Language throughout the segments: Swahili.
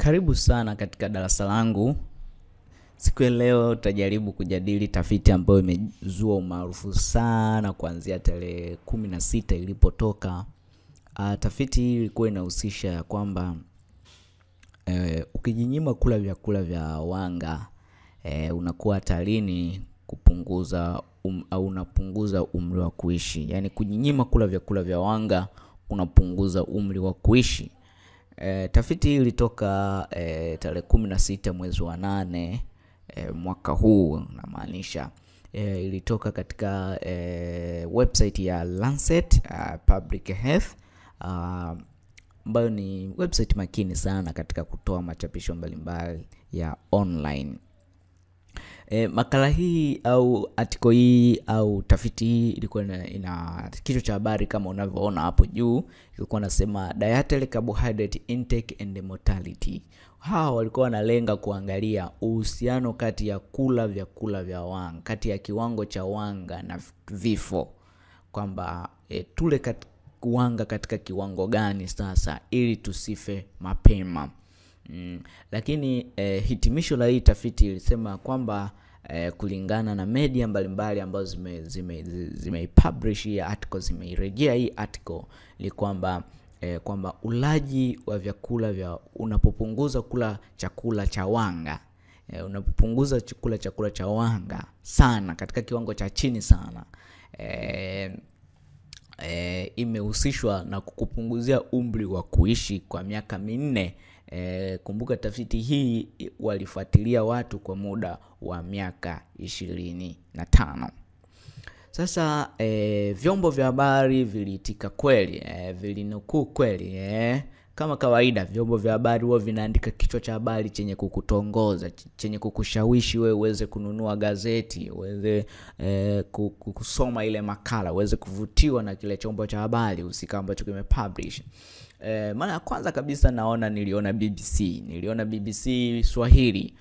Karibu sana katika darasa langu. Siku ya leo tutajaribu kujadili tafiti ambayo imezua umaarufu sana kuanzia tarehe kumi na sita ilipotoka. Uh, tafiti hii ilikuwa inahusisha ya kwamba eh, ukijinyima kula vyakula vya wanga eh, unakuwa hatarini kupunguza um, au unapunguza umri wa kuishi. Yaani kujinyima kula vyakula vya wanga unapunguza umri wa kuishi. E, tafiti hii ilitoka e, tarehe kumi na sita mwezi wa nane e, mwaka huu namaanisha e, ilitoka katika e, website ya Lancet uh, Public Health ambayo uh, ni website makini sana katika kutoa machapisho mbalimbali ya online. E, makala hii au article hii au tafiti hii ilikuwa ina, ina kichwa cha habari kama unavyoona hapo juu, ilikuwa nasema dietary carbohydrate intake and mortality. Hawa walikuwa wanalenga kuangalia uhusiano kati ya kula vyakula vya wanga, kati ya kiwango cha wanga na vifo, kwamba e, tule kat, wanga katika kiwango gani sasa ili tusife mapema. Mm, lakini eh, hitimisho la hii tafiti ilisema kwamba eh, kulingana na media mbalimbali ambazo zime, zime, zime publish hii article zimeirejea hii article ni kwamba eh, kwamba ulaji wa vyakula vya unapopunguza kula chakula cha wanga eh, unapopunguza kula chakula cha wanga sana katika kiwango cha chini sana eh, eh, imehusishwa na kukupunguzia umri wa kuishi kwa miaka minne. E, kumbuka tafiti hii walifuatilia watu kwa muda wa miaka ishirini na tano. Sasa e, vyombo vya habari viliitika kweli e, vilinukuu kweli e. Kama kawaida vyombo vya habari huwa vinaandika kichwa cha habari chenye kukutongoza, chenye kukushawishi wewe uweze kununua gazeti, uweze e, kusoma ile makala, uweze kuvutiwa na kile chombo cha habari husika ambacho kimepublish. E, mara ya kwanza kabisa naona niliona BBC, niliona BBC Swahili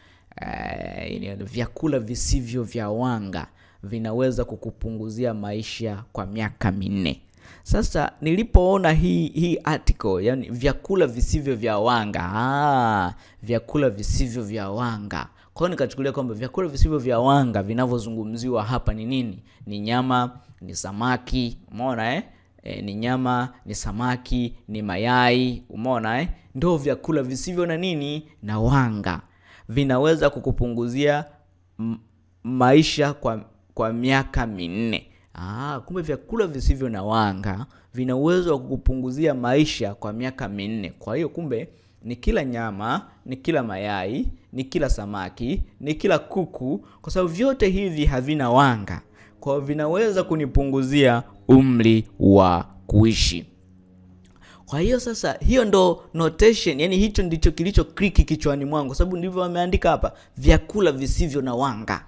e, vyakula visivyo vya wanga vinaweza kukupunguzia maisha kwa miaka minne. Sasa nilipoona hii hii article, yani vyakula visivyo vya wanga ah, vyakula visivyo vya wanga. Kwa hiyo nikachukulia kwamba vyakula visivyo vya wanga vinavyozungumziwa hapa ni nini? Ni nyama, ni samaki, umeona eh? E, ni nyama, ni samaki, ni mayai, umeona eh? Ndio vyakula visivyo na nini na wanga, vinaweza kukupunguzia maisha kwa kwa miaka minne. Ah, kumbe vyakula visivyo na wanga vina uwezo wa kukupunguzia maisha kwa miaka minne. Kwa hiyo kumbe ni kila nyama, ni kila mayai, ni kila samaki, ni kila kuku, kwa sababu vyote hivi havina wanga, kwa hiyo vinaweza kunipunguzia umri wa kuishi. Kwa hiyo sasa, hiyo ndo notation, yani hicho ndicho kilicho kliki kichwani mwangu, kwa sababu ndivyo wameandika hapa, vyakula visivyo na wanga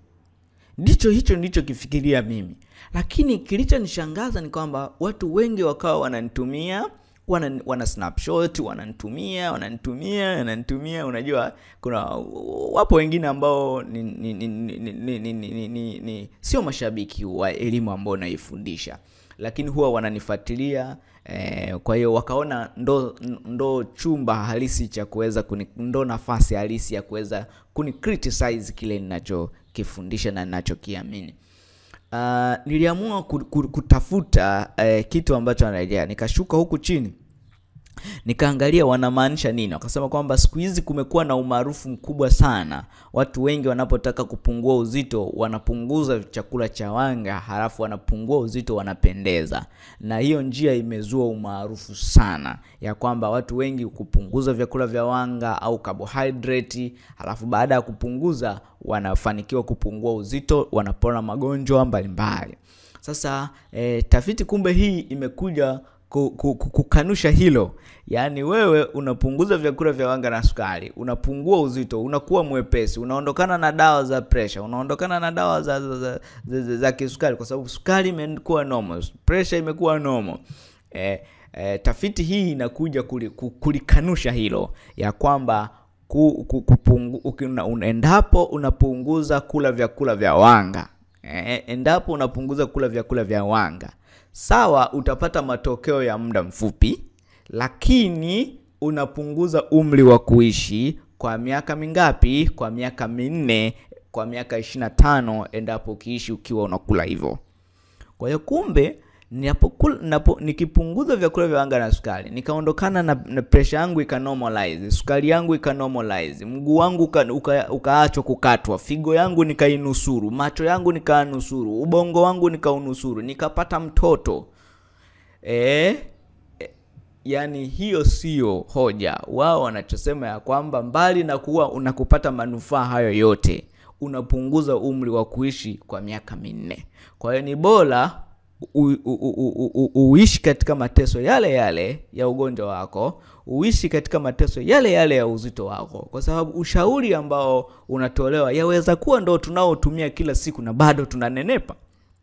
ndicho hicho ndicho kifikiria mimi, lakini kilichonishangaza ni kwamba watu wengi wakawa wananitumia wana, wana snapshot wananitumia wananitumia wananitumia. Unajua, kuna wapo wengine ambao ni, ni, ni, ni, ni, ni, ni, ni, ni sio mashabiki wa elimu ambao naifundisha, lakini huwa wananifuatilia eh, kwa hiyo wakaona ndo, ndo chumba halisi cha kuweza ndo nafasi halisi ya kuweza kuni criticize kile ninacho kifundisha na ninachokiamini. Uh, niliamua kutafuta uh, kitu ambacho anarejea, nikashuka huku chini nikaangalia wanamaanisha nini. Wakasema kwamba siku hizi kumekuwa na umaarufu mkubwa sana, watu wengi wanapotaka kupungua uzito wanapunguza chakula cha wanga, halafu wanapungua uzito, wanapendeza. Na hiyo njia imezua umaarufu sana, ya kwamba watu wengi kupunguza vyakula vya wanga au carbohydrate, halafu baada ya kupunguza wanafanikiwa kupungua uzito, wanapona magonjwa mbalimbali. Sasa eh, tafiti kumbe hii imekuja kukanusha hilo. Yaani wewe unapunguza vyakula vya wanga na sukari, unapungua uzito, unakuwa mwepesi, unaondokana na dawa za pressure, unaondokana na dawa za, za, za, za, za, za kisukari, kwa sababu sukari imekuwa normal, pressure imekuwa normal. E, e, tafiti hii inakuja kulikanusha hilo ya kwamba ku, ku, kupungu, una, endapo unapunguza kula vyakula vya wanga e, endapo unapunguza kula vyakula vya wanga sawa, utapata matokeo ya muda mfupi, lakini unapunguza umri wa kuishi kwa miaka mingapi? Kwa miaka minne, kwa miaka 25 endapo ukiishi ukiwa unakula hivyo. Kwa hiyo kumbe ninapokula napo, nikipunguza vyakula vya wanga na sukari nikaondokana na, na pressure yangu ikanormalize, sukari yangu ikanormalize, mguu wangu uka, uka, ukaachwa kukatwa, figo yangu nikainusuru, macho yangu nikaanusuru, ubongo wangu nikaunusuru, nikapata mtoto e, yani hiyo sio hoja. Wao wanachosema ya kwamba mbali na kuwa unakupata manufaa hayo yote, unapunguza umri wa kuishi kwa miaka minne. Kwa hiyo ni bora u- u- u- u- u- uishi katika mateso yale yale ya ugonjwa wako, uishi katika mateso yale yale ya uzito wako, kwa sababu ushauri ambao unatolewa yaweza kuwa ndo tunaotumia kila siku na bado tunanenepa.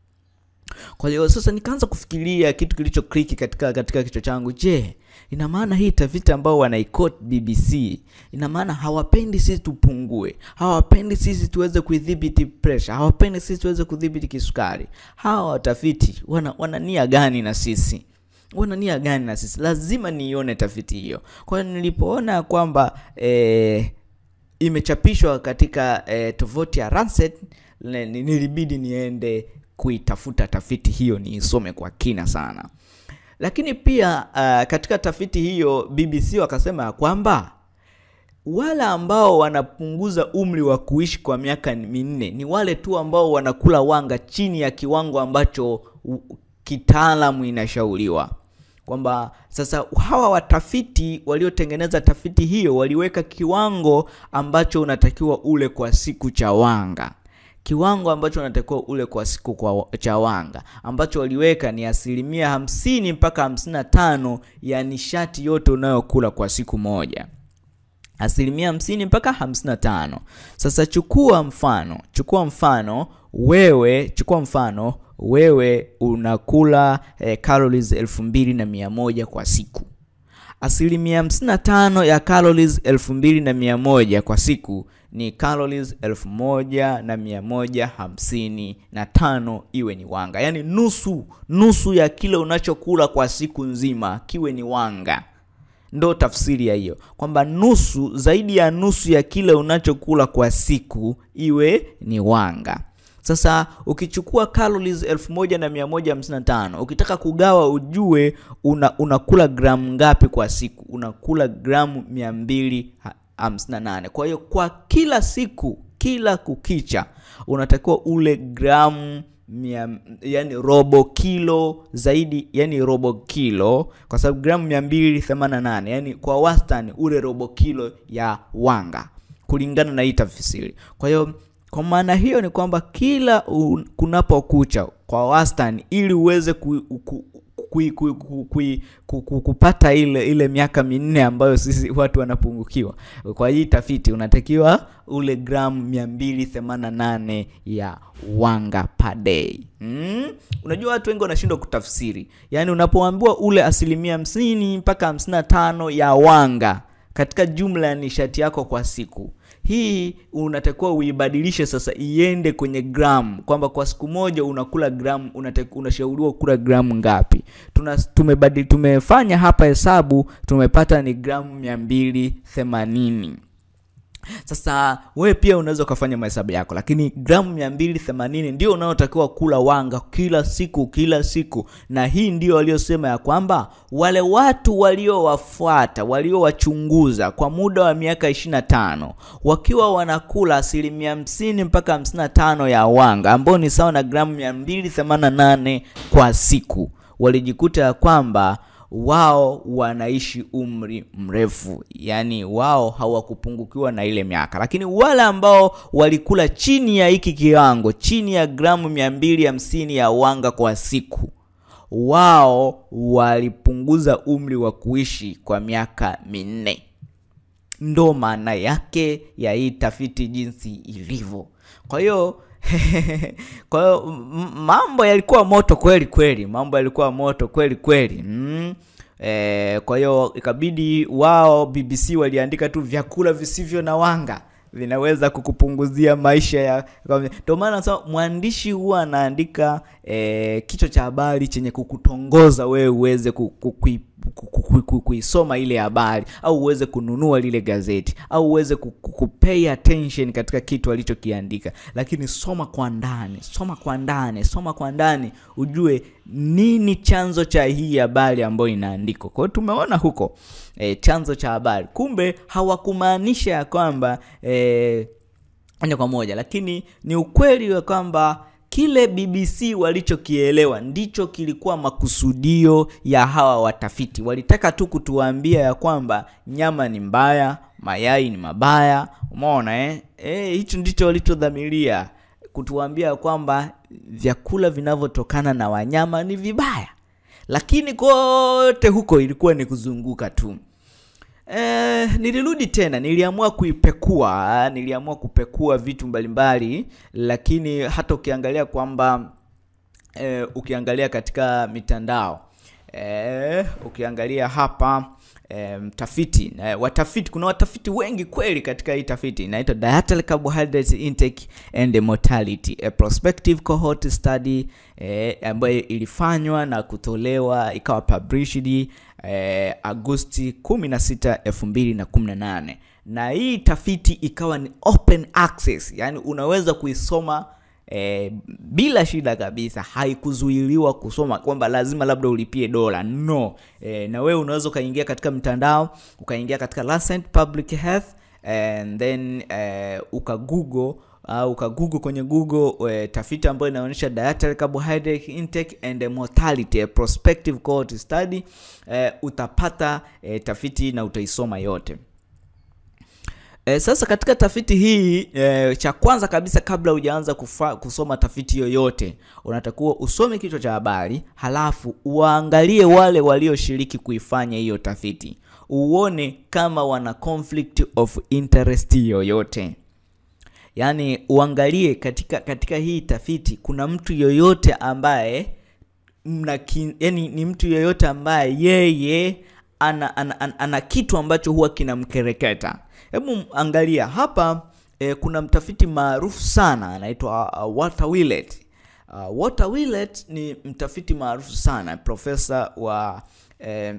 Kwa hiyo sasa nikaanza kufikiria kitu kilicho kliki katika katika kichwa changu. Je, ina maana hii tafiti ambao wanaikot BBC ina maana hawapendi sisi tupungue, hawapendi sisi tuweze kuidhibiti pressure, hawapendi sisi tuweze kudhibiti kisukari. Hawa watafiti wana, wana nia gani na sisi? wana nia gani na sisi? Lazima niione tafiti hiyo. Kwa hiyo nilipoona kwamba eh, imechapishwa katika eh, tovuti ya Lancet ne- ni- nilibidi niende kuitafuta tafiti hiyo niisome kwa kina sana. Lakini pia uh, katika tafiti hiyo BBC wakasema ya kwamba wale ambao wanapunguza umri wa kuishi kwa miaka minne ni wale tu ambao wanakula wanga chini ya kiwango ambacho u- kitaalamu inashauriwa kwamba sasa hawa watafiti waliotengeneza tafiti hiyo waliweka kiwango ambacho unatakiwa ule kwa siku cha wanga kiwango ambacho unatakiwa ule kwa siku kwa cha wanga ambacho waliweka ni asilimia hamsini mpaka hamsini na tano ya nishati yote unayokula kwa siku moja asilimia hamsini mpaka hamsini na tano sasa chukua mfano chukua mfano wewe chukua mfano wewe unakula eh, calories elfu mbili na mia moja kwa siku asilimia hamsini na tano ya calories elfu mbili na mia moja kwa siku ni calories elfu moja na mia moja hamsini na tano iwe ni wanga yaani nusu nusu ya kile unachokula kwa siku nzima kiwe ni wanga ndo tafsiri ya hiyo kwamba nusu zaidi ya nusu ya kile unachokula kwa siku iwe ni wanga sasa ukichukua calories 1155 ukitaka kugawa ujue una, unakula gramu ngapi kwa siku unakula gramu 258 kwa hiyo kwa kila siku kila kukicha unatakiwa ule gramu mia, yani robo kilo zaidi yani robo kilo kwa sababu gramu 288 yani kwa wastani ule robo kilo ya wanga kulingana na hii tafsiri kwa hiyo kwa maana hiyo ni kwamba kila un- kunapokucha kwa wastani ili uweze ku, ku, kui, kui, kui, kui, ku, ku, kupata ile ile miaka minne ambayo sisi watu wanapungukiwa kwa hii tafiti unatakiwa ule gramu 288 ya wanga per day mm? unajua watu wengi wanashindwa kutafsiri yaani unapoambiwa ule asilimia 50 mpaka 55 ya wanga katika jumla ya nishati yako kwa siku hii unatakiwa uibadilishe sasa iende kwenye gramu kwamba kwa siku moja unakula gramu unatakiwa- unashauriwa kula gramu ngapi Tuna, tumebadili, tumefanya hapa hesabu tumepata ni gramu 280 sasa wewe pia unaweza ukafanya mahesabu yako lakini gramu 280 ndio unaotakiwa kula wanga kila siku kila siku na hii ndio waliosema ya kwamba wale watu waliowafuata waliowachunguza kwa muda wa miaka 25 wakiwa wanakula asilimia 50 mpaka 55 ya wanga ambao ni sawa na gramu 288 kwa siku walijikuta ya kwamba wao wanaishi umri mrefu yaani wao hawakupungukiwa na ile miaka lakini wale ambao walikula chini ya hiki kiwango chini ya gramu 250 ya wanga kwa siku wao walipunguza umri wa kuishi kwa miaka minne ndo maana yake ya hii tafiti jinsi ilivyo kwa hiyo kwa hiyo m- mambo yalikuwa moto kweli kweli mambo yalikuwa moto kweli kweli mm. E, kwa hiyo ikabidi wao bbc waliandika tu vyakula visivyo na wanga vinaweza kukupunguzia maisha ya ndio maana nasema mwandishi huwa anaandika e, kichwa cha habari chenye kukutongoza wewe uweze ku- ku- kui- ku- ku- ku- kuisoma ile habari au uweze kununua lile gazeti au uweze ku- ku- kupay attention katika kitu alichokiandika lakini soma kwa ndani soma kwa ndani soma kwa ndani ujue nini chanzo cha hii habari ambayo inaandikwa kwa hiyo tumeona huko e, chanzo cha habari kumbe hawakumaanisha ya kwamba e, moja kwa moja lakini ni ukweli wa kwamba kile bbc walichokielewa ndicho kilikuwa makusudio ya hawa watafiti walitaka tu kutuambia ya kwamba nyama ni mbaya mayai ni mabaya umeona eh? Eh, hicho ndicho walichodhamiria kutuambia ya kwamba vyakula vinavyotokana na wanyama ni vibaya lakini kote huko ilikuwa ni kuzunguka tu Eh, nilirudi tena niliamua kuipekua niliamua kupekua vitu mbalimbali lakini hata ukiangalia kwamba eh, ukiangalia katika mitandao eh, ukiangalia hapa eh, mtafiti eh, watafiti kuna watafiti wengi kweli katika hii tafiti inaitwa dietary carbohydrate intake and mortality a prospective cohort study eh, ambayo ilifanywa na kutolewa ikawa published eh, agosti 16 2018 na hii tafiti ikawa ni open access yani unaweza kuisoma E, bila shida kabisa haikuzuiliwa kusoma kwamba lazima labda ulipie dola no e, na wewe unaweza ukaingia katika mtandao ukaingia katika Lancet Public Health and then e, ukagoogle au ukagoogle kwenye google e, tafiti ambayo inaonyesha dietary carbohydrate intake and mortality a prospective cohort study e, utapata e, tafiti na utaisoma yote E, sasa katika tafiti hii e, cha kwanza kabisa kabla hujaanza kufa- kusoma tafiti yoyote unatakiwa usome kichwa cha habari halafu uwaangalie wale walioshiriki kuifanya hiyo tafiti uone kama wana conflict of interest yoyote yaani uangalie katika katika hii tafiti kuna mtu yoyote ambaye mna ki, yani ni mtu yoyote ambaye yeye ana, ana, ana, ana kitu ambacho huwa kinamkereketa hebu angalia hapa eh, kuna mtafiti maarufu sana anaitwa uh, Walter Willett uh, Walter Willett ni mtafiti maarufu sana profesa wa eh,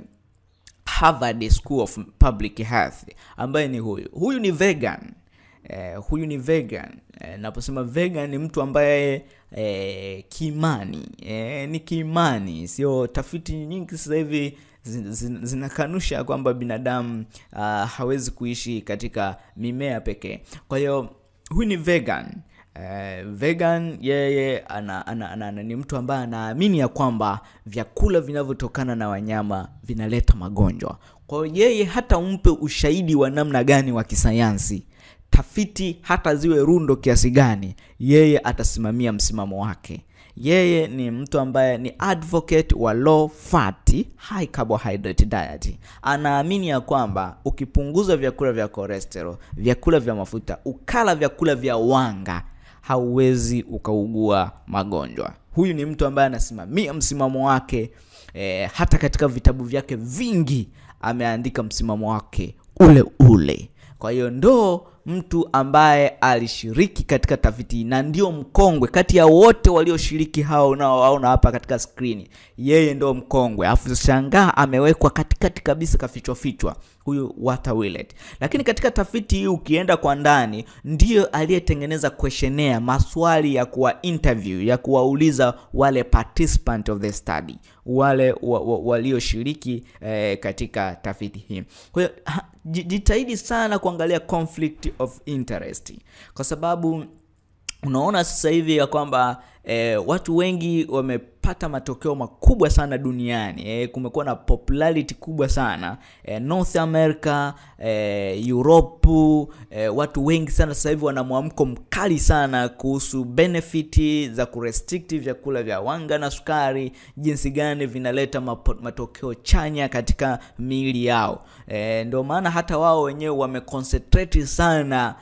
Harvard School of Public Health ambaye ni huyu huyu ni vegan eh, huyu ni vegan eh, naposema vegan ni mtu ambaye eh, kiimani eh, ni kiimani sio tafiti nyingi sasa hivi zin- zin- zinakanusha kwamba binadamu uh, hawezi kuishi katika mimea pekee kwa hiyo huyu ni vegan Uh, vegan yeye ana, ana, ana, ana, ni mtu ambaye anaamini ya kwamba vyakula vinavyotokana na wanyama vinaleta magonjwa kwa hiyo yeye hata umpe ushahidi wa namna gani wa kisayansi tafiti hata ziwe rundo kiasi gani yeye atasimamia msimamo wake yeye ni mtu ambaye ni advocate wa low fat high carbohydrate diet anaamini ya kwamba ukipunguza vyakula vya cholesterol vyakula vya mafuta ukala vyakula vya wanga hauwezi ukaugua magonjwa huyu ni mtu ambaye anasimamia msimamo wake e, hata katika vitabu vyake vingi ameandika msimamo wake ule ule kwa hiyo ndo mtu ambaye alishiriki katika tafiti hii na ndio mkongwe kati ya wote walioshiriki hao unaowaona hapa katika skrini yeye ndo mkongwe afu shangaa amewekwa katikati kabisa kafichwa fichwa huyu Walter Willett lakini katika tafiti hii ukienda kwa ndani ndiyo aliyetengeneza questionnaire maswali ya kuwa interview ya kuwauliza wale participant of the study wale wa, wa, walioshiriki eh, katika tafiti hii kwa hiyo ha- ji- jitahidi sana kuangalia conflict of interest kwa sababu unaona sasa hivi ya kwamba eh, watu wengi wamepata matokeo makubwa sana duniani eh, kumekuwa na popularity kubwa sana eh, north america eh, europe eh, watu wengi sana sasa hivi wana mwamko mkali sana kuhusu benefiti za kurestrict vyakula vya wanga na sukari jinsi gani vinaleta mapo, matokeo chanya katika miili yao eh, ndio maana hata wao wenyewe wameconcentrate sana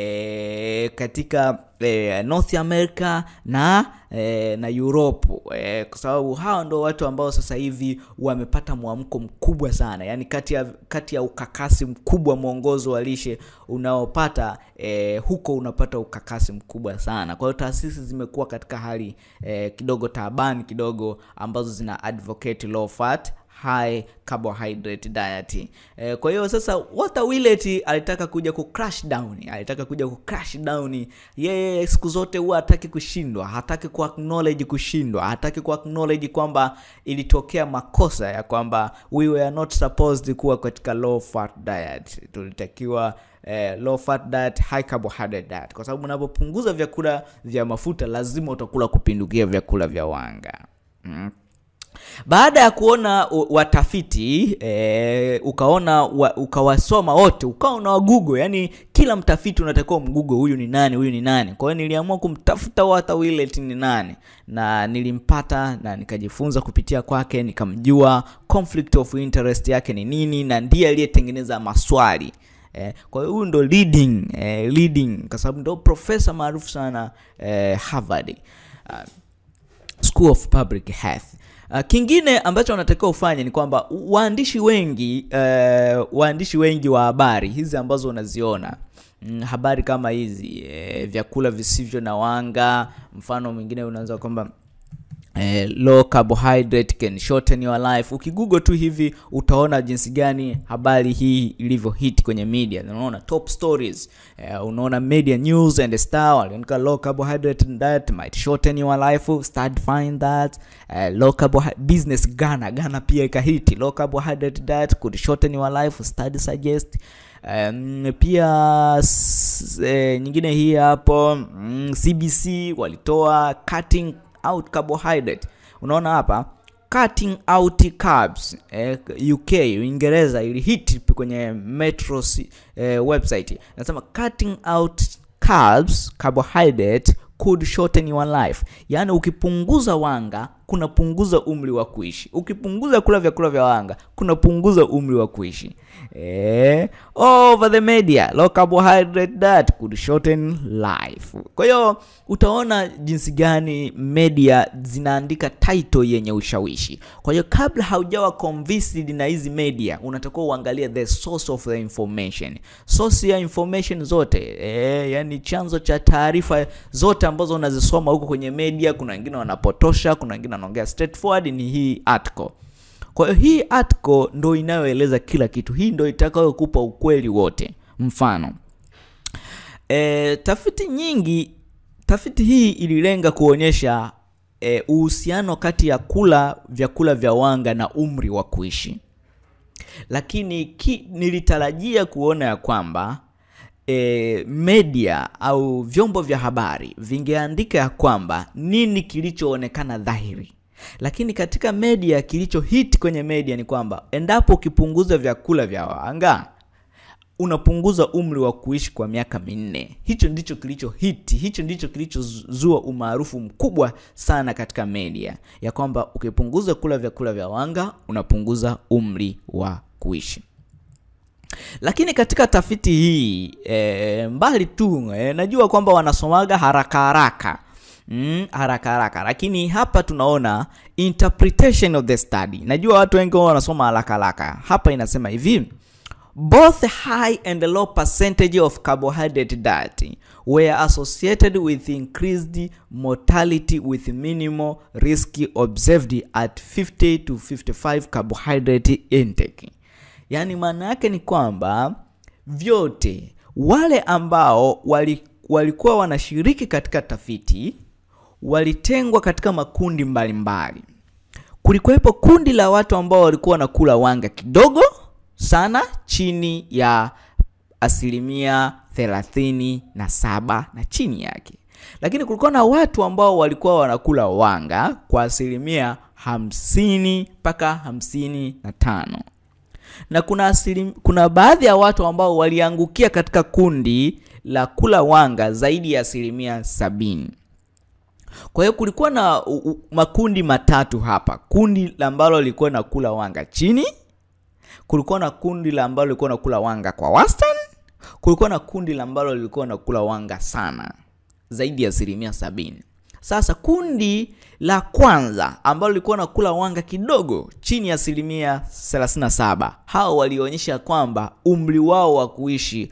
e, katika e, North America na e, na Europe e, kwa sababu hao ndo watu ambao sasa hivi wamepata mwamko mkubwa sana yani kati ya kati ya ukakasi mkubwa mwongozo wa lishe unaopata e, huko unapata ukakasi mkubwa sana kwa hiyo taasisi zimekuwa katika hali e, kidogo taabani kidogo ambazo zina advocate low fat high carbohydrate diet. E, kwa hiyo sasa Walter Willett alitaka kuja ku crash down, alitaka kuja ku crash down. Yeye siku zote huwa hataki kushindwa, hataki ku acknowledge kushindwa, hataki ku acknowledge kwamba ilitokea makosa ya kwamba we were not supposed kuwa katika low fat diet, tulitakiwa eh, low fat diet, high carbohydrate diet, kwa sababu unapopunguza vyakula vya mafuta lazima utakula kupindukia vyakula vya wanga mm. Baada ya kuona watafiti e, ukaona wa, ukawasoma wote ukawa wa Google, yani kila mtafiti unatakiwa mgoogle huyu ni nani, huyu ni nani. Kwa hiyo niliamua kumtafuta Walter Willett ni nani, na nilimpata na nikajifunza kupitia kwake, nikamjua conflict of interest yake ni nini, na ndiye aliyetengeneza maswali Eh, kwa hiyo huyu ndo leading eh, leading kwa sababu ndo profesa maarufu sana eh, Harvard uh, School of Public Health. Uh, kingine ambacho wanatakiwa ufanye ni kwamba waandishi wengi uh, waandishi wengi wa habari hizi ambazo unaziona mm, habari kama hizi eh, vyakula visivyo na wanga, mfano mwingine unaanza kwamba Eh, low carbohydrate can shorten your life. Ukigoogle tu hivi utaona jinsi gani habari hii ilivyo hit kwenye media. Unaona top stories. Eh, unaona media news and star waliandika low carbohydrate diet might shorten your life. Start find that. Eh, low carbohydrate business Ghana Ghana pia ikahiti low carbohydrate diet could shorten your life. Study suggest Um, pia eh, nyingine hii hapo mm, CBC walitoa cutting out carbohydrate. Unaona hapa cutting out carbs eh, UK Uingereza ili hit kwenye Metro eh, website nasema cutting out carbs carbohydrate could shorten your life, yaani ukipunguza wanga kunapunguza umri wa kuishi. Ukipunguza kula vyakula vya wanga kunapunguza umri wa kuishi. Eh, over the media low carbohydrate diet could shorten life. Kwa hiyo utaona jinsi gani media zinaandika title yenye ushawishi. Kwa hiyo kabla haujawa convinced na hizi media, unatakiwa uangalie the source of the information. Source ya information zote eh, yani chanzo cha taarifa zote ambazo unazisoma huko kwenye media, kuna wengine wanapotosha, kuna wengine wanaongea straightforward, ni hii article. Kwa hiyo hii article ndo inayoeleza kila kitu, hii ndo itakayokupa ukweli wote. Mfano e, tafiti nyingi, tafiti hii ililenga kuonyesha e, uhusiano kati ya kula vyakula vya wanga na umri wa kuishi, lakini ki, nilitarajia kuona ya kwamba E, media au vyombo vya habari vingeandika ya kwamba nini kilichoonekana dhahiri, lakini katika media kilicho hit kwenye media ni kwamba endapo ukipunguza vyakula vya wanga unapunguza umri wa kuishi kwa miaka minne. Hicho ndicho kilicho hit, hicho ndicho kilichozua umaarufu mkubwa sana katika media ya kwamba ukipunguza kula vyakula vya wanga unapunguza umri wa kuishi lakini katika tafiti hii e, mbali tu e, najua kwamba wanasomaga haraka haraka mm, haraka haraka, lakini hapa tunaona interpretation of the study. Najua watu wengi wanasoma haraka haraka. Hapa inasema hivi both high and low percentage of carbohydrate diet were associated with increased mortality with minimal risk observed at 50 to 55 carbohydrate intake. Yaani maana yake ni kwamba vyote wale ambao wali, walikuwa wanashiriki katika tafiti walitengwa katika makundi mbalimbali. Kulikuwepo kundi la watu ambao walikuwa wanakula wanga kidogo sana, chini ya asilimia thelathini na saba na chini yake, lakini kulikuwa na watu ambao walikuwa wanakula wanga kwa asilimia hamsini mpaka hamsini na tano na kuna asilim, kuna baadhi ya watu ambao waliangukia katika kundi la kula wanga zaidi ya asilimia sabini. Kwa hiyo kulikuwa na u, u, makundi matatu hapa. Kundi la ambalo lilikuwa na kula wanga chini, kulikuwa na kundi la ambalo lilikuwa na kula wanga kwa wastani, kulikuwa na kundi la ambalo lilikuwa na kula wanga sana zaidi ya asilimia sabini. Sasa kundi la kwanza ambalo lilikuwa na kula wanga kidogo chini ya asilimia 37, hao walionyesha kwamba umri wao wa kuishi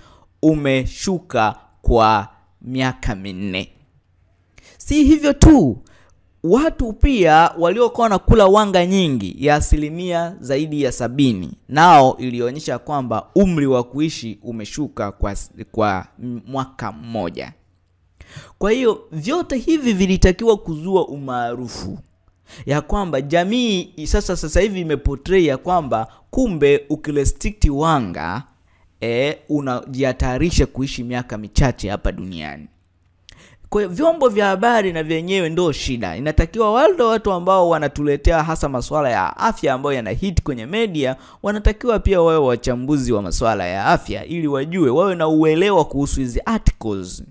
umeshuka kwa miaka minne. Si hivyo tu, watu pia waliokuwa wanakula wanga nyingi ya asilimia zaidi ya sabini nao ilionyesha kwamba umri wa kuishi umeshuka kwa, kwa mwaka mmoja kwa hiyo vyote hivi vilitakiwa kuzua umaarufu ya kwamba jamii sasa sasa hivi imeportray ya kwamba kumbe ukirestrict wanga e, unajihatarisha kuishi miaka michache hapa duniani kwa hiyo vyombo vya habari na vyenyewe ndo shida inatakiwa wale watu ambao wanatuletea hasa masuala ya afya ambayo yana hit kwenye media wanatakiwa pia wawe wachambuzi wa masuala ya afya ili wajue wawe na uelewa kuhusu hizi articles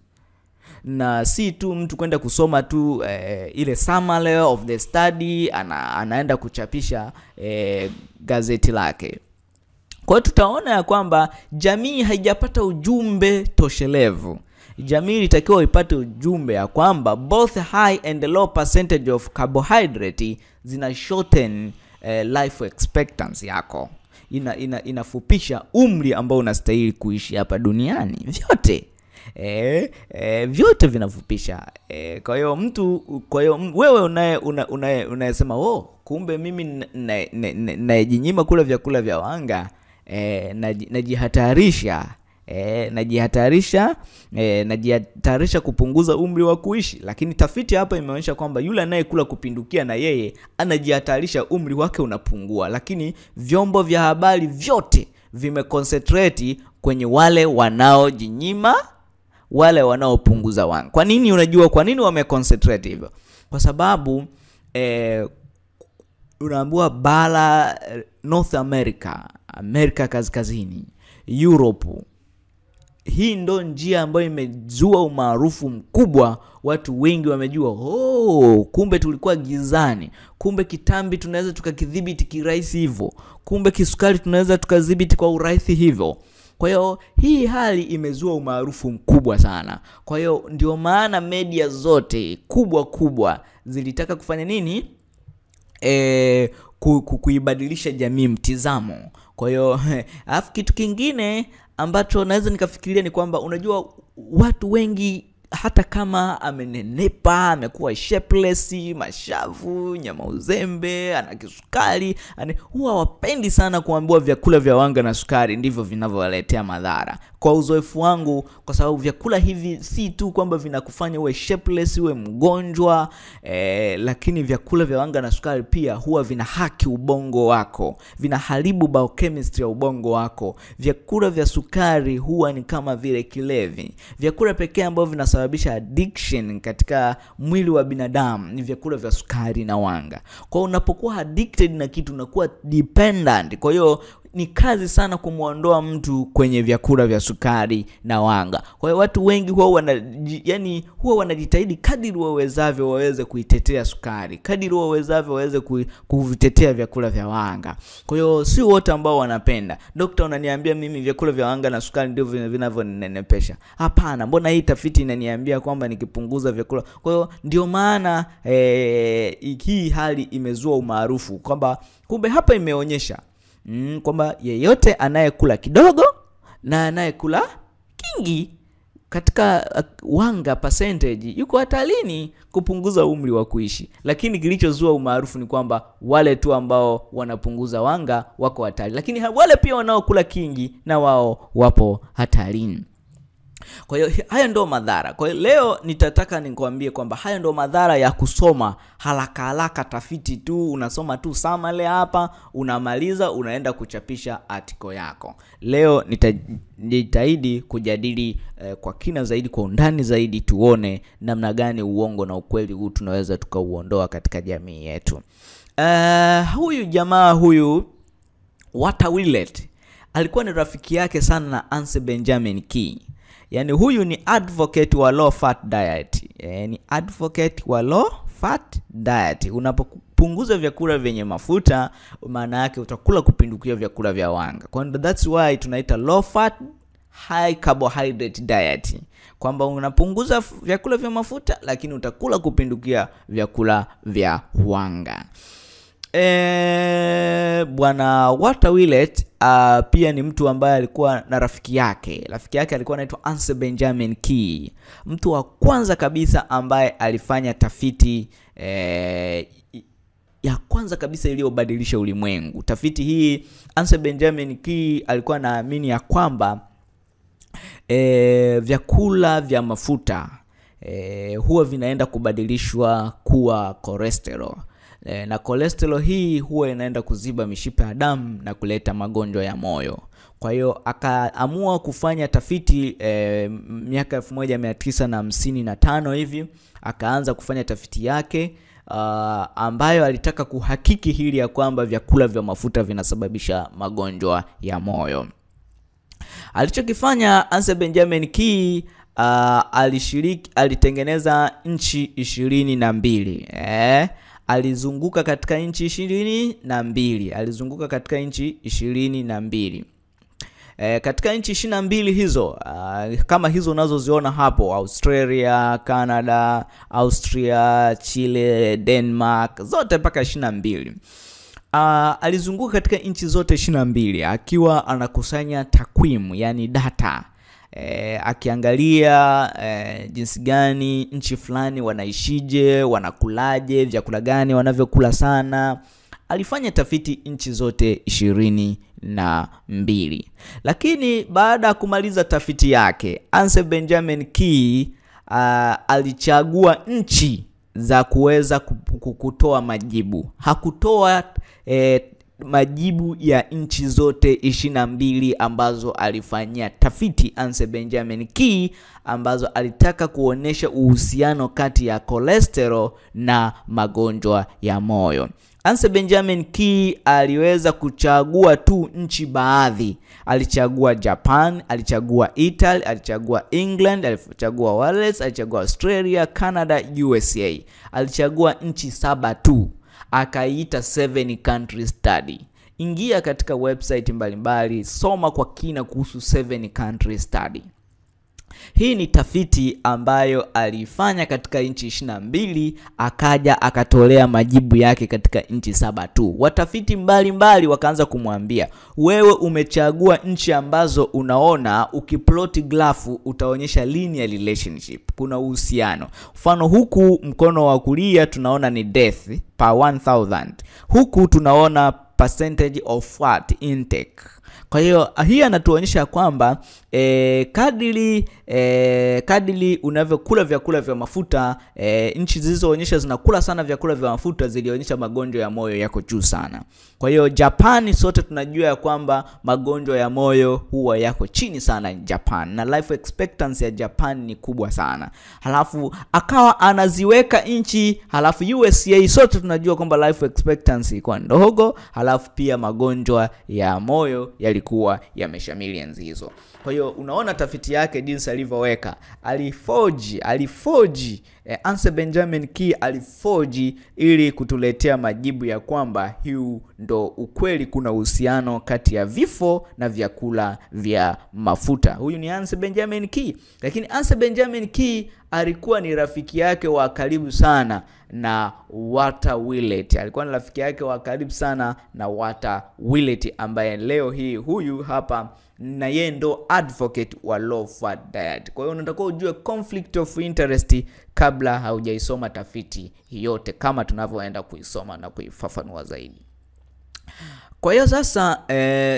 na si tu mtu kwenda kusoma tu eh, ile summary of the study ana, anaenda kuchapisha eh, gazeti lake kwa hiyo tutaona ya kwamba jamii haijapata ujumbe toshelevu jamii ilitakiwa ipate ujumbe ya kwamba both high and low percentage of carbohydrate zina shorten eh, life expectancy yako ina, ina, inafupisha umri ambao unastahili kuishi hapa duniani vyote E, e, vyote vinafupisha e, kwa hiyo mtu kwa hiyo wewe unaye unaye unayesema oh, kumbe mimi nayejinyima kula vyakula vya wanga e, najihatarisha e, najihatarisha e, najihatarisha kupunguza umri wa kuishi lakini tafiti hapa imeonyesha kwamba yule anayekula kupindukia na yeye anajihatarisha umri wake unapungua lakini vyombo vya habari vyote vimeconcentrate kwenye wale wanaojinyima wale wanaopunguza wanga kwa nini unajua kwa nini wameconcentrate hivyo kwa sababu eh, unaambiwa bara north america amerika kaskazini europe hii ndo njia ambayo imezua umaarufu mkubwa watu wengi wamejua oh, kumbe tulikuwa gizani kumbe kitambi tunaweza tukakidhibiti kirahisi hivyo kumbe kisukari tunaweza tukadhibiti kwa urahisi hivyo kwa hiyo hii hali imezua umaarufu mkubwa sana kwa hiyo ndio maana media zote kubwa kubwa zilitaka kufanya nini e, ku, ku, kuibadilisha jamii mtizamo kwa hiyo alafu kitu kingine ambacho naweza nikafikiria ni kwamba unajua watu wengi hata kama amenenepa amekuwa shapeless mashavu nyama uzembe ana kisukari ane, huwa wapendi sana kuambiwa vyakula vya wanga na sukari ndivyo vinavyowaletea madhara kwa uzoefu wangu kwa sababu vyakula hivi si tu kwamba vinakufanya uwe shapeless uwe mgonjwa eh, lakini vyakula vya wanga na sukari pia huwa vina haki ubongo wako vinaharibu biochemistry ya ubongo wako vyakula vya sukari huwa ni kama vile kilevi vyakula pekee ambavyo vinasababisha addiction katika mwili wa binadamu ni vyakula vya sukari na wanga kwa hiyo unapokuwa addicted na kitu unakuwa dependent kwa hiyo ni kazi sana kumwondoa mtu kwenye vyakula vya sukari na wanga kwa hiyo watu wengi huwa wana, yani huwa wanajitahidi kadiri wawezavyo waweze kuitetea sukari kadiri wawezavyo waweze kuvitetea vyakula vya wanga kwa hiyo si wote ambao wanapenda dokta unaniambia mimi vyakula vya wanga na sukari ndivyo vinavyonenepesha hapana mbona hii tafiti inaniambia kwamba nikipunguza vyakula kwa hiyo ndio maana eh, hii hali imezua umaarufu kwamba kumbe hapa imeonyesha mm, kwamba yeyote anayekula kidogo na anayekula kingi katika uh, wanga percentage yuko hatarini kupunguza umri wa kuishi lakini kilichozua umaarufu ni kwamba wale tu ambao wanapunguza wanga wako hatari lakini wale pia wanaokula kingi na wao wapo hatarini kwa hiyo hayo ndo madhara kwa hiyo leo nitataka nikwambie kwamba hayo ndo madhara ya kusoma haraka haraka tafiti tu unasoma tu samale hapa unamaliza unaenda kuchapisha article yako leo nitajitahidi kujadili eh, kwa kina zaidi kwa undani zaidi tuone namna gani uongo na ukweli huu tunaweza tukauondoa katika jamii yetu uh, huyu jamaa huyu Walter Willett alikuwa ni rafiki yake sana na Anse Benjamin Key yaani huyu ni advocate wa low fat diet e, ni advocate wa low fat diet unapopunguza vyakula vyenye mafuta maana yake utakula kupindukia vyakula vya wanga kwa that's why tunaita low fat high carbohydrate diet kwamba unapunguza vyakula vya mafuta lakini utakula kupindukia vyakula vya wanga E, bwana Walter Willett uh, pia ni mtu ambaye alikuwa na rafiki yake. Rafiki yake alikuwa anaitwa Ansel Benjamin Key, mtu wa kwanza kabisa ambaye alifanya tafiti eh, ya kwanza kabisa iliyobadilisha ulimwengu. Tafiti hii Ansel Benjamin Key alikuwa anaamini ya kwamba e, vyakula vya mafuta e, huwa vinaenda kubadilishwa kuwa cholesterol e, na cholesterol hii huwa inaenda kuziba mishipa ya damu na kuleta magonjwa ya moyo. Kwa hiyo akaamua kufanya tafiti e, miaka elfu moja mia tisa na hamsini na tano hivi akaanza kufanya tafiti yake uh, ambayo alitaka kuhakiki hili ya kwamba vyakula vya mafuta vinasababisha magonjwa ya moyo. Alichokifanya Ansel Benjamin Key uh, alishiriki alitengeneza nchi ishirini na mbili eh? Alizunguka katika nchi ishirini na mbili alizunguka katika nchi ishirini na mbili E, katika nchi ishirini na mbili hizo uh, kama hizo unazoziona hapo Australia, Canada, Austria, Chile, Denmark zote mpaka ishirini na mbili uh, alizunguka katika nchi zote ishirini na mbili akiwa anakusanya takwimu yani data e, akiangalia e, jinsi gani nchi fulani wanaishije, wanakulaje, vyakula gani wanavyokula sana. Alifanya tafiti nchi zote ishirini na mbili, lakini baada ya kumaliza tafiti yake Ansel Benjamin Key uh, alichagua nchi za kuweza kutoa majibu. Hakutoa eh, majibu ya nchi zote ishirini na mbili ambazo alifanyia tafiti Ansel Benjamin Key ambazo alitaka kuonyesha uhusiano kati ya cholesterol na magonjwa ya moyo. Ansel Benjamin Key aliweza kuchagua tu nchi baadhi. Alichagua Japan, alichagua Italy, alichagua England, alichagua Wales, alichagua Australia, Canada, USA. Alichagua nchi saba tu, akaiita seven country study. Ingia katika website mbalimbali mbali, soma kwa kina kuhusu seven country study. Hii ni tafiti ambayo aliifanya katika nchi ishirini na mbili akaja akatolea majibu yake katika nchi saba tu. Watafiti mbalimbali wakaanza kumwambia, wewe umechagua nchi ambazo unaona ukiploti grafu utaonyesha linear relationship, kuna uhusiano. Mfano huku mkono wa kulia tunaona ni death per 1000 huku tunaona percentage of fat intake kwa hiyo hii anatuonyesha kwamba e, kadiri e, kadiri unavyokula vyakula vya mafuta e, nchi zilizoonyesha zinakula sana vyakula vya mafuta zilionyesha magonjwa ya moyo yako juu sana. Kwa hiyo Japani, sote tunajua ya kwamba magonjwa ya moyo huwa yako chini sana Japan, na life expectancy ya Japan ni kubwa sana. Halafu akawa anaziweka nchi, halafu USA sote tunajua kwamba life expectancy ilikuwa ndogo, halafu pia magonjwa ya moyo yalikuwa yameshamili enzi hizo. Kwa hiyo unaona tafiti yake jinsi alivyoweka, alifoji alifoji eh, Ansel Benjamin Key alifoji ili kutuletea majibu ya kwamba huu ndo ukweli, kuna uhusiano kati ya vifo na vyakula vya mafuta. Huyu ni Ansel Benjamin Key, lakini Ansel Benjamin Key alikuwa ni rafiki yake wa karibu sana na Walter Willett. Alikuwa ni rafiki yake wa karibu sana na Walter Willett ambaye leo hii huyu hapa na yeye ndo advocate wa low fat diet. Kwa hiyo unatakiwa ujue conflict of interest kabla haujaisoma tafiti yote, kama tunavyoenda kuisoma na kuifafanua zaidi. Kwa hiyo sasa eh,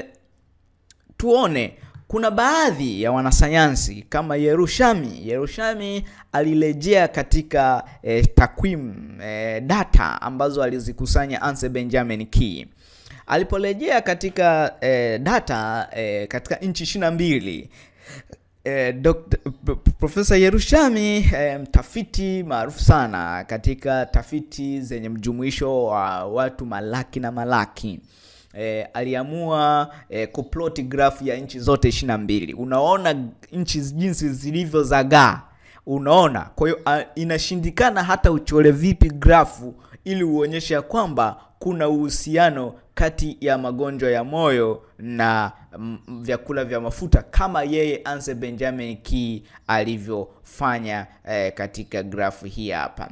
tuone kuna baadhi ya wanasayansi kama Yerushami. Yerushami alirejea katika eh, takwimu eh, data ambazo alizikusanya Ansel Benjamin Key. Aliporejea katika eh, data eh, katika nchi ishirini na mbili eh, Profesa Yerushami eh, mtafiti maarufu sana katika tafiti zenye mjumuisho wa watu malaki na malaki E, aliamua e, kuploti grafu ya nchi zote ishirini na mbili. Unaona nchi jinsi zilivyozagaa, unaona. Kwa hiyo inashindikana hata uchore vipi grafu ili uonyeshe kwamba kuna uhusiano kati ya magonjwa ya moyo na m, vyakula vya mafuta kama yeye Ansel Benjamin Key alivyofanya e, katika grafu hii hapa.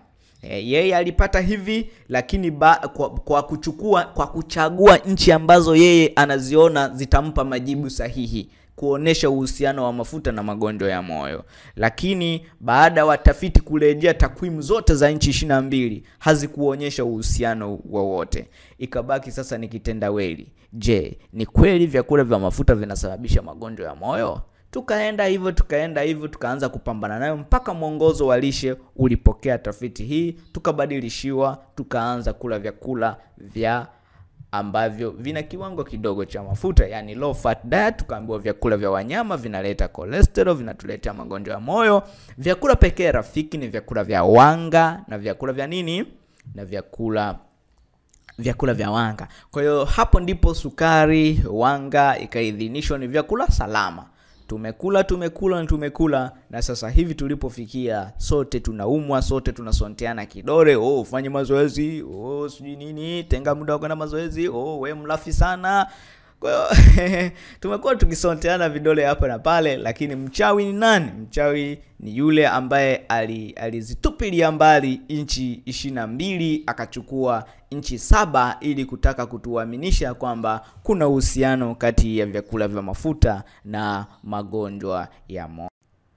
E, yeye alipata hivi lakini ba, kwa, kwa kuchukua kwa kuchagua nchi ambazo yeye anaziona zitampa majibu sahihi kuonesha uhusiano wa mafuta na magonjwa ya moyo. Lakini baada ya watafiti kurejea takwimu zote za nchi ishirini na mbili hazikuonyesha uhusiano wowote, ikabaki sasa ni kitendawili. Je, ni kweli vyakula vya mafuta vinasababisha magonjwa ya moyo? Tukaenda hivyo tukaenda hivyo tukaanza kupambana nayo mpaka mwongozo wa lishe ulipokea tafiti hii, tukabadilishiwa, tukaanza kula vyakula vya ambavyo vina kiwango kidogo cha mafuta, yani low fat diet. Tukaambiwa vyakula vya wanyama vinaleta cholesterol, vinatuletea magonjwa ya moyo. Vyakula pekee rafiki ni vyakula vya wanga na vyakula vya nini na vyakula vyakula vya wanga. Kwa hiyo hapo ndipo sukari, wanga ikaidhinishwa ni vyakula salama. Tumekula tumekula na tumekula, na sasa hivi tulipofikia, sote tunaumwa, sote tunasonteana kidole. Oh, ufanye mazoezi, oh, sijui nini, tenga muda wa kwenda mazoezi, oh, we mlafi sana. Kwa hiyo tumekuwa tukisonteana vidole hapa na pale, lakini mchawi ni nani? Mchawi ni yule ambaye alizitupilia ali mbali nchi ishirini na mbili akachukua nchi saba ili kutaka kutuaminisha kwamba kuna uhusiano kati ya vyakula vya mafuta na magonjwa ya moyo.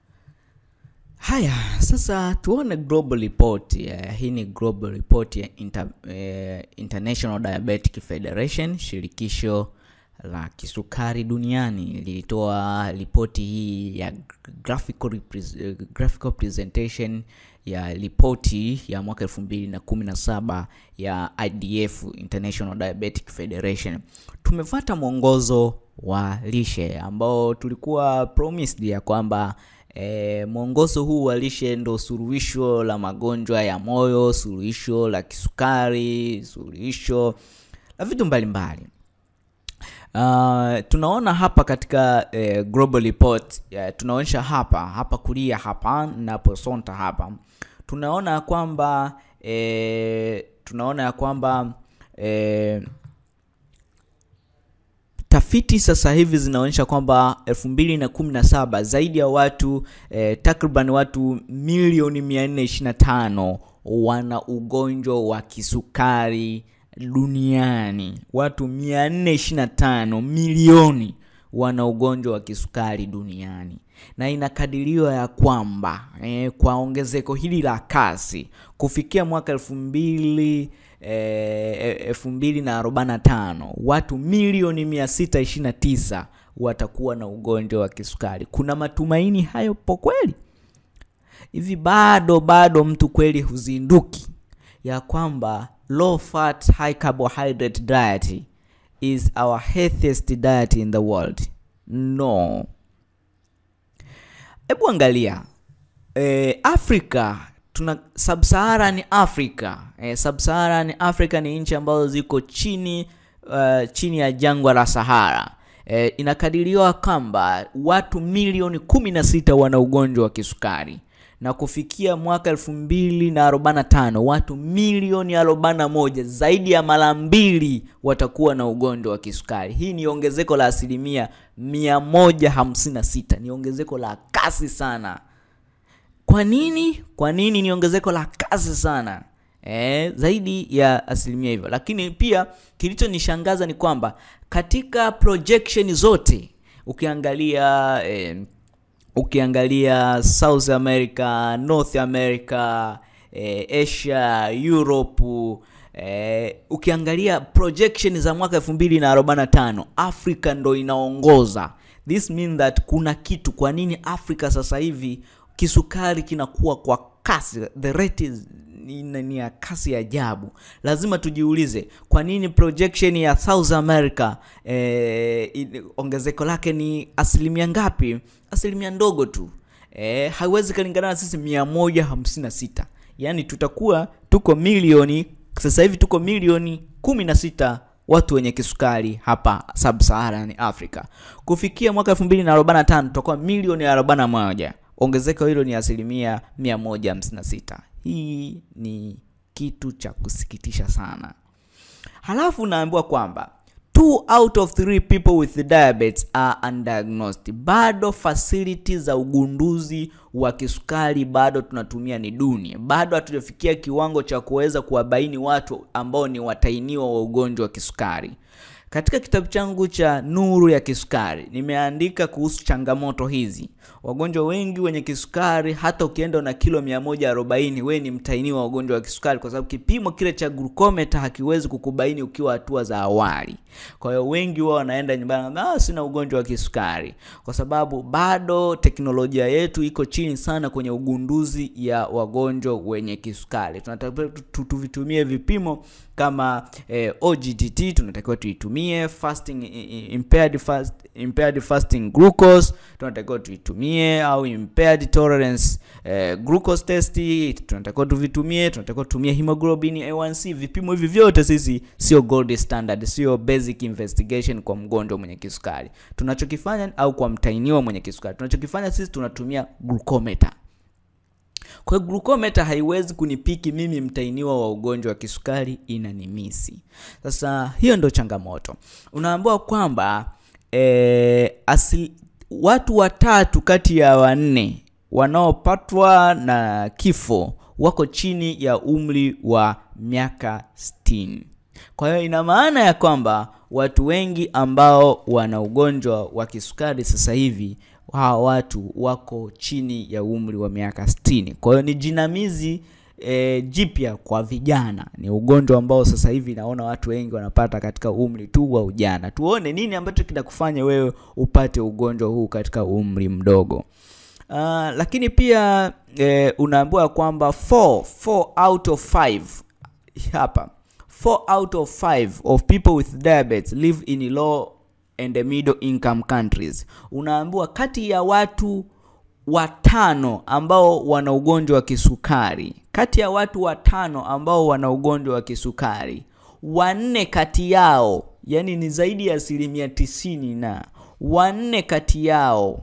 Haya, sasa tuone global report. Uh, hii ni global report ya Inter, uh, International Diabetic Federation, shirikisho la kisukari duniani lilitoa ripoti hii ya graphical, graphical presentation ya ripoti ya mwaka 2017 ya IDF International Diabetic Federation. Tumefuata mwongozo wa lishe ambao tulikuwa promised ya kwamba E, mwongozo huu wa lishe ndo suluhisho la magonjwa ya moyo, suluhisho la kisukari, suluhisho la vitu mbalimbali. Uh, tunaona hapa katika eh, global report yeah, tunaonyesha hapa hapa kulia hapa naposonta hapa tunaona kwamba eh, tunaona ya kwamba eh, tafiti sasa hivi zinaonyesha kwamba 2017 zaidi ya watu eh, takriban watu milioni 425 wana ugonjwa wa kisukari duniani. Watu 425 milioni wana ugonjwa wa kisukari duniani, na inakadiriwa ya kwamba eh, kwa ongezeko hili la kasi kufikia mwaka elfu mbili elfu mbili na arobaini na tano watu milioni 629 watakuwa na ugonjwa wa kisukari. Kuna matumaini hayo po kweli? Hivi bado bado mtu kweli huzinduki ya kwamba low fat high carbohydrate diet is our healthiest diet in the world? No. Hebu angalia e, Afrika tuna sub-Saharan Africa. E, sub-Saharan Africa ni nchi ambazo ziko chini uh, chini ya jangwa la Sahara. E, inakadiriwa kwamba watu milioni 16 wana ugonjwa wa kisukari na kufikia mwaka elfu mbili na arobaini na tano watu milioni arobaini na moja zaidi ya mara mbili watakuwa na ugonjwa wa kisukari. Hii ni ongezeko la asilimia mia moja hamsini na sita. Ni ongezeko la kasi sana. Kwa nini? Kwa nini ni ongezeko la kasi sana? E, zaidi ya asilimia hivyo. Lakini pia kilichonishangaza ni kwamba katika projection zote ukiangalia e, ukiangalia South America, North America, eh, Asia, Europe, eh, ukiangalia projection za mwaka 2045 Afrika ndo inaongoza. This mean that kuna kitu. Kwa nini Afrika sasa hivi kisukari kinakuwa kwa kasi, the rate is ni ya kasi ya ajabu. Lazima tujiulize kwa nini projection ya South America eh, ongezeko lake ni asilimia ngapi? Asilimia ndogo tu eh, haiwezi kalingana na sisi 156. Yaani tutakuwa tuko milioni sasa hivi tuko milioni 16 watu wenye kisukari hapa Sub-Saharan Africa. Kufikia mwaka 2045 tutakuwa milioni 41. Ongezeko hilo ni asilimia 156. Hii ni kitu cha kusikitisha sana. Halafu naambiwa kwamba two out of three people with diabetes are undiagnosed. Bado facility za ugunduzi wa kisukari bado tunatumia ni duni, bado hatujafikia kiwango cha kuweza kuwabaini watu ambao ni watainiwa wa ugonjwa wa kisukari. Katika kitabu changu cha Nuru ya Kisukari nimeandika kuhusu changamoto hizi. Wagonjwa wengi wenye kisukari, hata ukienda na kilo 140 wewe ni mtainiwa wa ugonjwa wa kisukari, kwa sababu kipimo kile cha glucometer hakiwezi kukubaini ukiwa hatua za awali. Kwa hiyo wengi wao wanaenda nyumbani, ah, sina ugonjwa wa kisukari, kwa sababu bado teknolojia yetu iko chini sana kwenye ugunduzi ya wagonjwa wenye kisukari. Tunatakiwa tuvitumie vipimo kama eh, OGTT tunatakiwa tuitumie, fasting impaired fast, impaired fasting glucose tunatakiwa tuitumie, au impaired tolerance eh, glucose test tunatakiwa tuvitumie. Tunatakiwa tutumie hemoglobin A1C. Vipimo hivi vyote sisi sio gold standard, sio basic investigation kwa mgonjwa mwenye kisukari. Tunachokifanya au kwa mtainiwa mwenye kisukari, tunachokifanya sisi tunatumia glucometer. Kwa hiyo glucometer haiwezi kunipiki mimi mtainiwa wa ugonjwa wa kisukari, inanimisi. Sasa hiyo ndo changamoto. Unaambiwa kwamba e, asili, watu watatu kati ya wanne wanaopatwa na kifo wako chini ya umri wa miaka 60. Kwa hiyo ina maana ya kwamba watu wengi ambao wana ugonjwa wa kisukari sasa hivi hawa watu wako chini ya umri wa miaka 60. Kwa hiyo ni jinamizi e, jipya kwa vijana. Ni ugonjwa ambao sasa hivi naona watu wengi wanapata katika umri tu wa ujana. Tuone nini ambacho kinakufanya wewe upate ugonjwa huu katika umri mdogo. Uh, lakini pia e, unaambiwa kwamba 4 4 out of 5 hapa 4 out of 5 of people with diabetes live in low and the middle income countries. Unaambiwa kati ya watu watano ambao wana ugonjwa wa kisukari, kati ya watu watano ambao wana ugonjwa wa kisukari, wanne kati yao, yani ni zaidi ya asilimia tisini, na wanne kati yao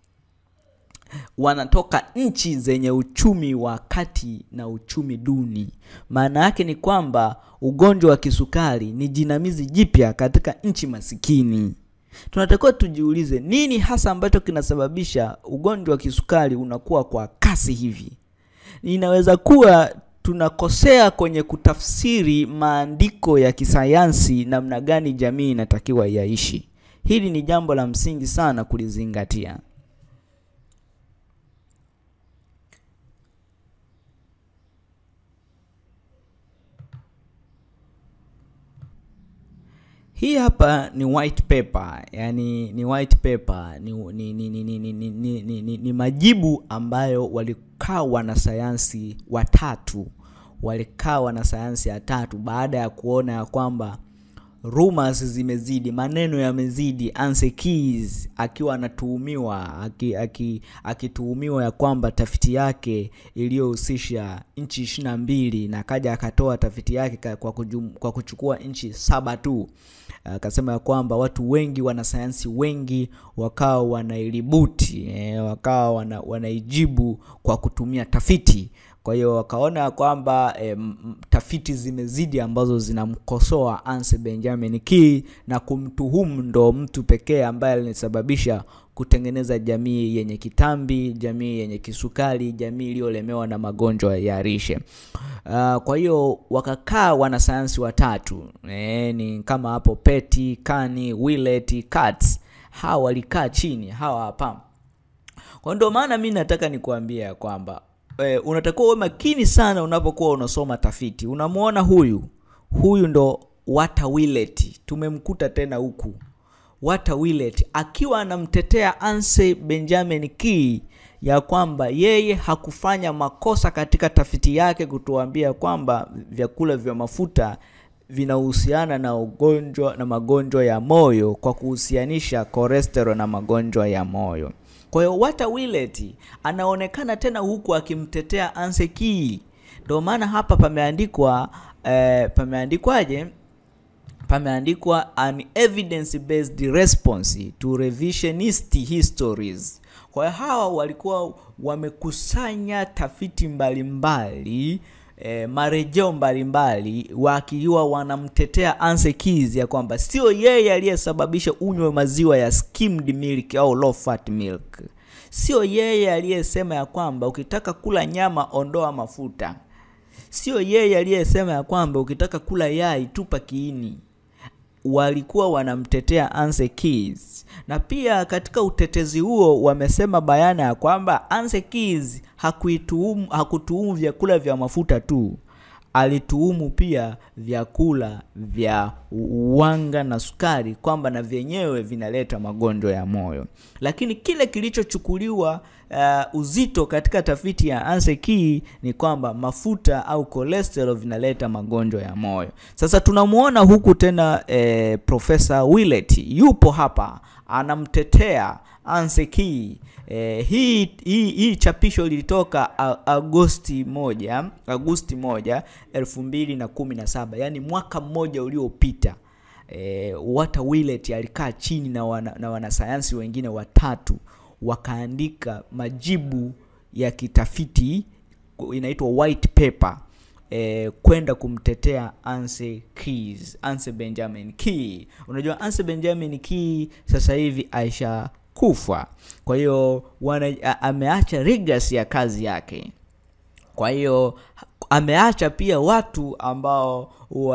wanatoka nchi zenye uchumi wa kati na uchumi duni. Maana yake ni kwamba ugonjwa wa kisukari ni jinamizi jipya katika nchi masikini. Tunatakiwa tujiulize nini hasa ambacho kinasababisha ugonjwa wa kisukari unakuwa kwa kasi hivi. Inaweza kuwa tunakosea kwenye kutafsiri maandiko ya kisayansi, namna gani jamii inatakiwa yaishi. Hili ni jambo la msingi sana kulizingatia. Hii hapa ni white paper, yani ni white paper ni, ni, ni, ni, ni, ni, ni, ni, ni, ni majibu ambayo walikaa wanasayansi watatu walikaa wanasayansi watatu baada ya kuona ya kwamba rumors zimezidi, maneno yamezidi. Anse Keys akiwa anatuhumiwa akituhumiwa aki, aki ya kwamba tafiti yake iliyohusisha nchi ishirini na mbili na akaja akatoa tafiti yake kwa, kujum, kwa kuchukua nchi saba tu akasema ya kwamba watu wengi wanasayansi wengi wakawa wanailibuti eh, wakawa wana, wanaijibu kwa kutumia tafiti kwa hiyo wakaona ya kwamba e, tafiti zimezidi ambazo zinamkosoa Anse Benjamin Key na kumtuhumu ndo mtu pekee ambaye alisababisha kutengeneza jamii yenye kitambi, jamii yenye kisukari, jamii iliyolemewa na magonjwa ya lishe. Uh, kwa hiyo wakakaa wanasayansi watatu e, ni kama hapo Petty, Kani, Willett, Katz. Hawa walikaa chini, hawa hapa. Kwa ndio maana mi nataka nikuambia kwamba e, unatakiwa uwe makini sana unapokuwa unasoma tafiti. Unamwona huyu huyu ndo Walter Willett, tumemkuta tena huku Walter Willett akiwa anamtetea Anse Benjamin Key ya kwamba yeye hakufanya makosa katika tafiti yake kutuambia kwamba vyakula vya mafuta vinahusiana na ugonjwa na magonjwa ya moyo kwa kuhusianisha cholesterol na magonjwa ya moyo. Kwa hiyo Walter Willett anaonekana tena huku akimtetea Anse Key. Ndio maana hapa pameandikwa eh, pameandikwaje? Pameandikwa an evidence based response to revisionist histories. Kwa hiyo hawa walikuwa wamekusanya tafiti mbalimbali e, marejeo mbalimbali wakiwa wanamtetea Anse Keys ya kwamba sio yeye aliyesababisha unywe maziwa ya skimmed milk au low fat milk. Sio yeye aliyesema ya kwamba ukitaka kula nyama ondoa mafuta. Sio yeye aliyesema ya kwamba ukitaka kula yai tupa kiini. Walikuwa wanamtetea Anse Keys, na pia katika utetezi huo wamesema bayana ya kwamba Anse Keys hakuituhumu hakutuhumu vyakula vya mafuta tu, alituhumu pia vyakula vya wanga na sukari kwamba na vyenyewe vinaleta magonjwa ya moyo. Lakini kile kilichochukuliwa uh, uzito katika tafiti ya Anse Keys ni kwamba mafuta au cholesterol vinaleta magonjwa ya moyo. Sasa tunamuona huku tena eh, Profesa Willett yupo hapa anamtetea Anse Keys. Eh, hii, hii, hii chapisho lilitoka Agosti moja Agosti moja elfu mbili na kumi na saba yaani mwaka mmoja uliopita. Eh, Walter Willett alikaa chini na, wana, na wanasayansi wengine watatu wakaandika majibu ya kitafiti inaitwa white paper eh, kwenda kumtetea Anse Keys, Anse Benjamin Keys. Unajua Anse Benjamin Keys sasa hivi aisha kufa, kwa hiyo ameacha legacy ya kazi yake. Kwa hiyo ameacha pia watu ambao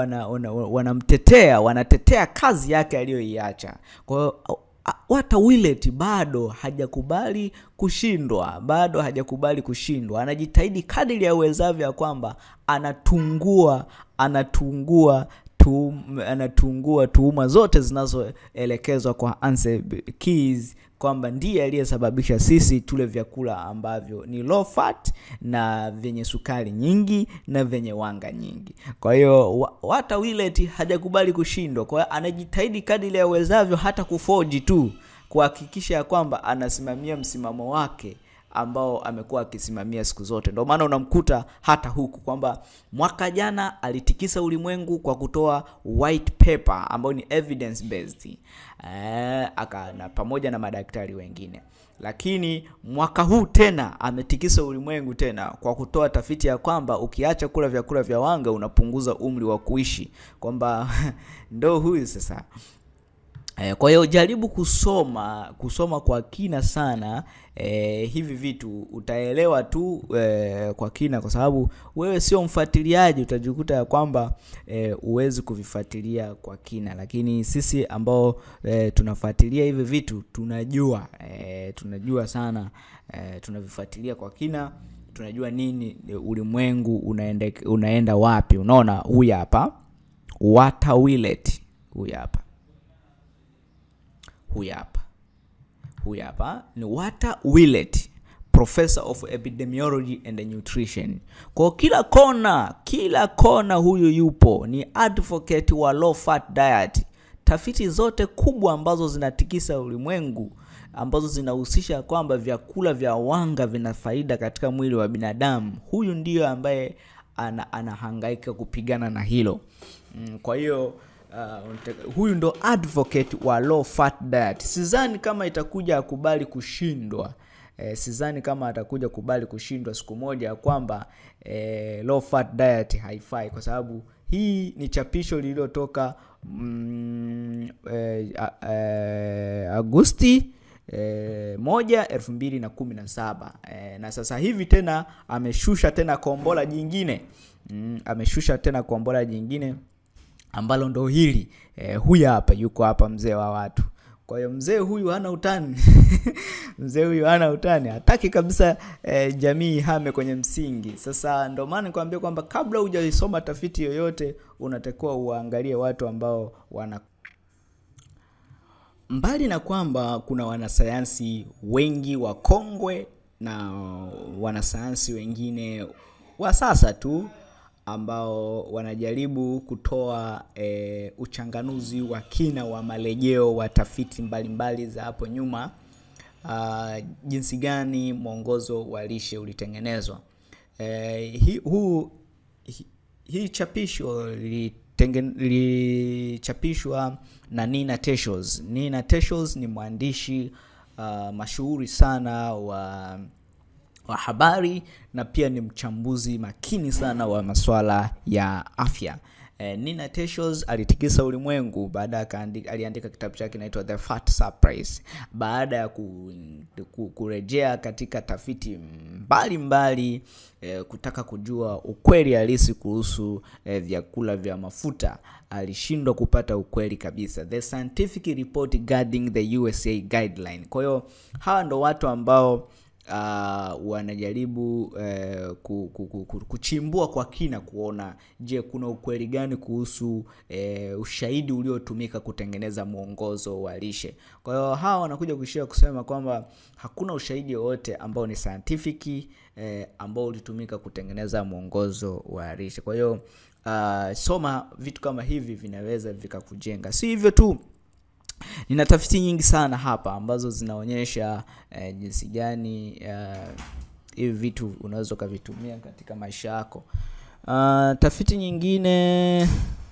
wanamtetea wana, wana wanatetea kazi yake aliyoiacha. Kwa hiyo Walter Willett bado hajakubali kushindwa, bado hajakubali kushindwa. Anajitahidi kadiri ya uwezavyo ya kwamba anatungua anatungua tu, anatungua tuhuma zote zinazoelekezwa kwa Anse Keys kwamba ndiye aliyesababisha sisi tule vyakula ambavyo ni low fat na vyenye sukari nyingi na vyenye wanga nyingi. Kwa hiyo Walter Willett hajakubali kushindwa, kwa hiyo anajitahidi kadiri ya uwezavyo hata kufoji tu kuhakikisha ya kwamba anasimamia msimamo wake ambao amekuwa akisimamia siku zote. Ndio maana unamkuta hata huku kwamba mwaka jana alitikisa ulimwengu kwa kutoa white paper ambayo ni evidence based eh, aka na pamoja na madaktari wengine, lakini mwaka huu tena ametikisa ulimwengu tena kwa kutoa tafiti ya kwamba ukiacha kula vyakula vya wanga unapunguza umri wa kuishi, kwamba ndo huyu sasa kwa hiyo jaribu kusoma kusoma kwa kina sana eh, hivi vitu utaelewa tu eh, kwa kina, kwa sababu wewe sio mfuatiliaji, utajikuta ya kwamba eh, uwezi kuvifuatilia kwa kina, lakini sisi ambao eh, tunafuatilia hivi vitu tunajua eh, tunajua sana eh, tunavifuatilia kwa kina, tunajua nini ulimwengu unaenda, unaenda wapi. Unaona, huyu hapa Walter Willett, huyu hapa huyu hapa huyu hapa ni Walter Willett, professor of epidemiology and nutrition. Kwa kila kona, kila kona huyu yupo, ni advocate wa low fat diet. Tafiti zote kubwa ambazo zinatikisa ulimwengu ambazo zinahusisha kwamba vyakula vya wanga vina faida katika mwili wa binadamu, huyu ndiyo ambaye ana, anahangaika kupigana na hilo mm, kwa hiyo Uh, huyu ndo advocate wa low fat diet. Sidhani kama itakuja akubali kushindwa eh, sidhani kama atakuja kubali kushindwa siku moja ya kwamba eh, low fat diet haifai, kwa sababu hii ni chapisho lililotoka mm, eh, eh, Agosti eh, moja elfu mbili na kumi na saba eh, na sasa hivi tena ameshusha tena kombola jingine mm, ameshusha tena kombola jingine ambalo ndo hili eh, huyu hapa yuko hapa mzee wa watu. Kwa hiyo mzee huyu hana utani mzee huyu hana utani, hataki kabisa eh, jamii ihame kwenye msingi. Sasa ndo maana nikwambia kwamba kabla hujaisoma tafiti yoyote unatakiwa uangalie watu ambao wana mbali na kwamba kuna wanasayansi wengi wakongwe na wanasayansi wengine wa sasa tu ambao wanajaribu kutoa e, uchanganuzi wa kina wa marejeo wa tafiti mbalimbali za hapo nyuma, uh, jinsi gani mwongozo wa lishe ulitengenezwa. E, hi, huu hi, hii chapisho lilichapishwa na Nina Techols. Nina Techols ni mwandishi uh, mashuhuri sana wa wa habari na pia ni mchambuzi makini sana wa masuala ya afya. Eh, Nina Teachers alitikisa ulimwengu baada ya kaandi- aliandika kitabu chake kinaitwa The Fat Surprise baada ya ku, ku, kurejea katika tafiti mbalimbali mbali, eh, kutaka kujua ukweli halisi kuhusu eh, vyakula vya mafuta alishindwa kupata ukweli kabisa. The scientific report guiding the USA guideline. Kwa hiyo hawa ndo watu ambao uh, wanajaribu uh, ku, ku, ku, ku, kuchimbua kwa kina kuona je kuna ukweli gani kuhusu uh, ushahidi uliotumika kutengeneza mwongozo wa lishe kwa hiyo hawa wanakuja kuishia kusema kwamba hakuna ushahidi wowote ambao ni scientific eh, ambao ulitumika kutengeneza mwongozo wa lishe kwa hiyo uh, soma vitu kama hivi vinaweza vikakujenga si hivyo tu nina tafiti nyingi sana hapa ambazo zinaonyesha eh, jinsi gani eh, hivi vitu unaweza ukavitumia katika maisha yako uh, tafiti nyingine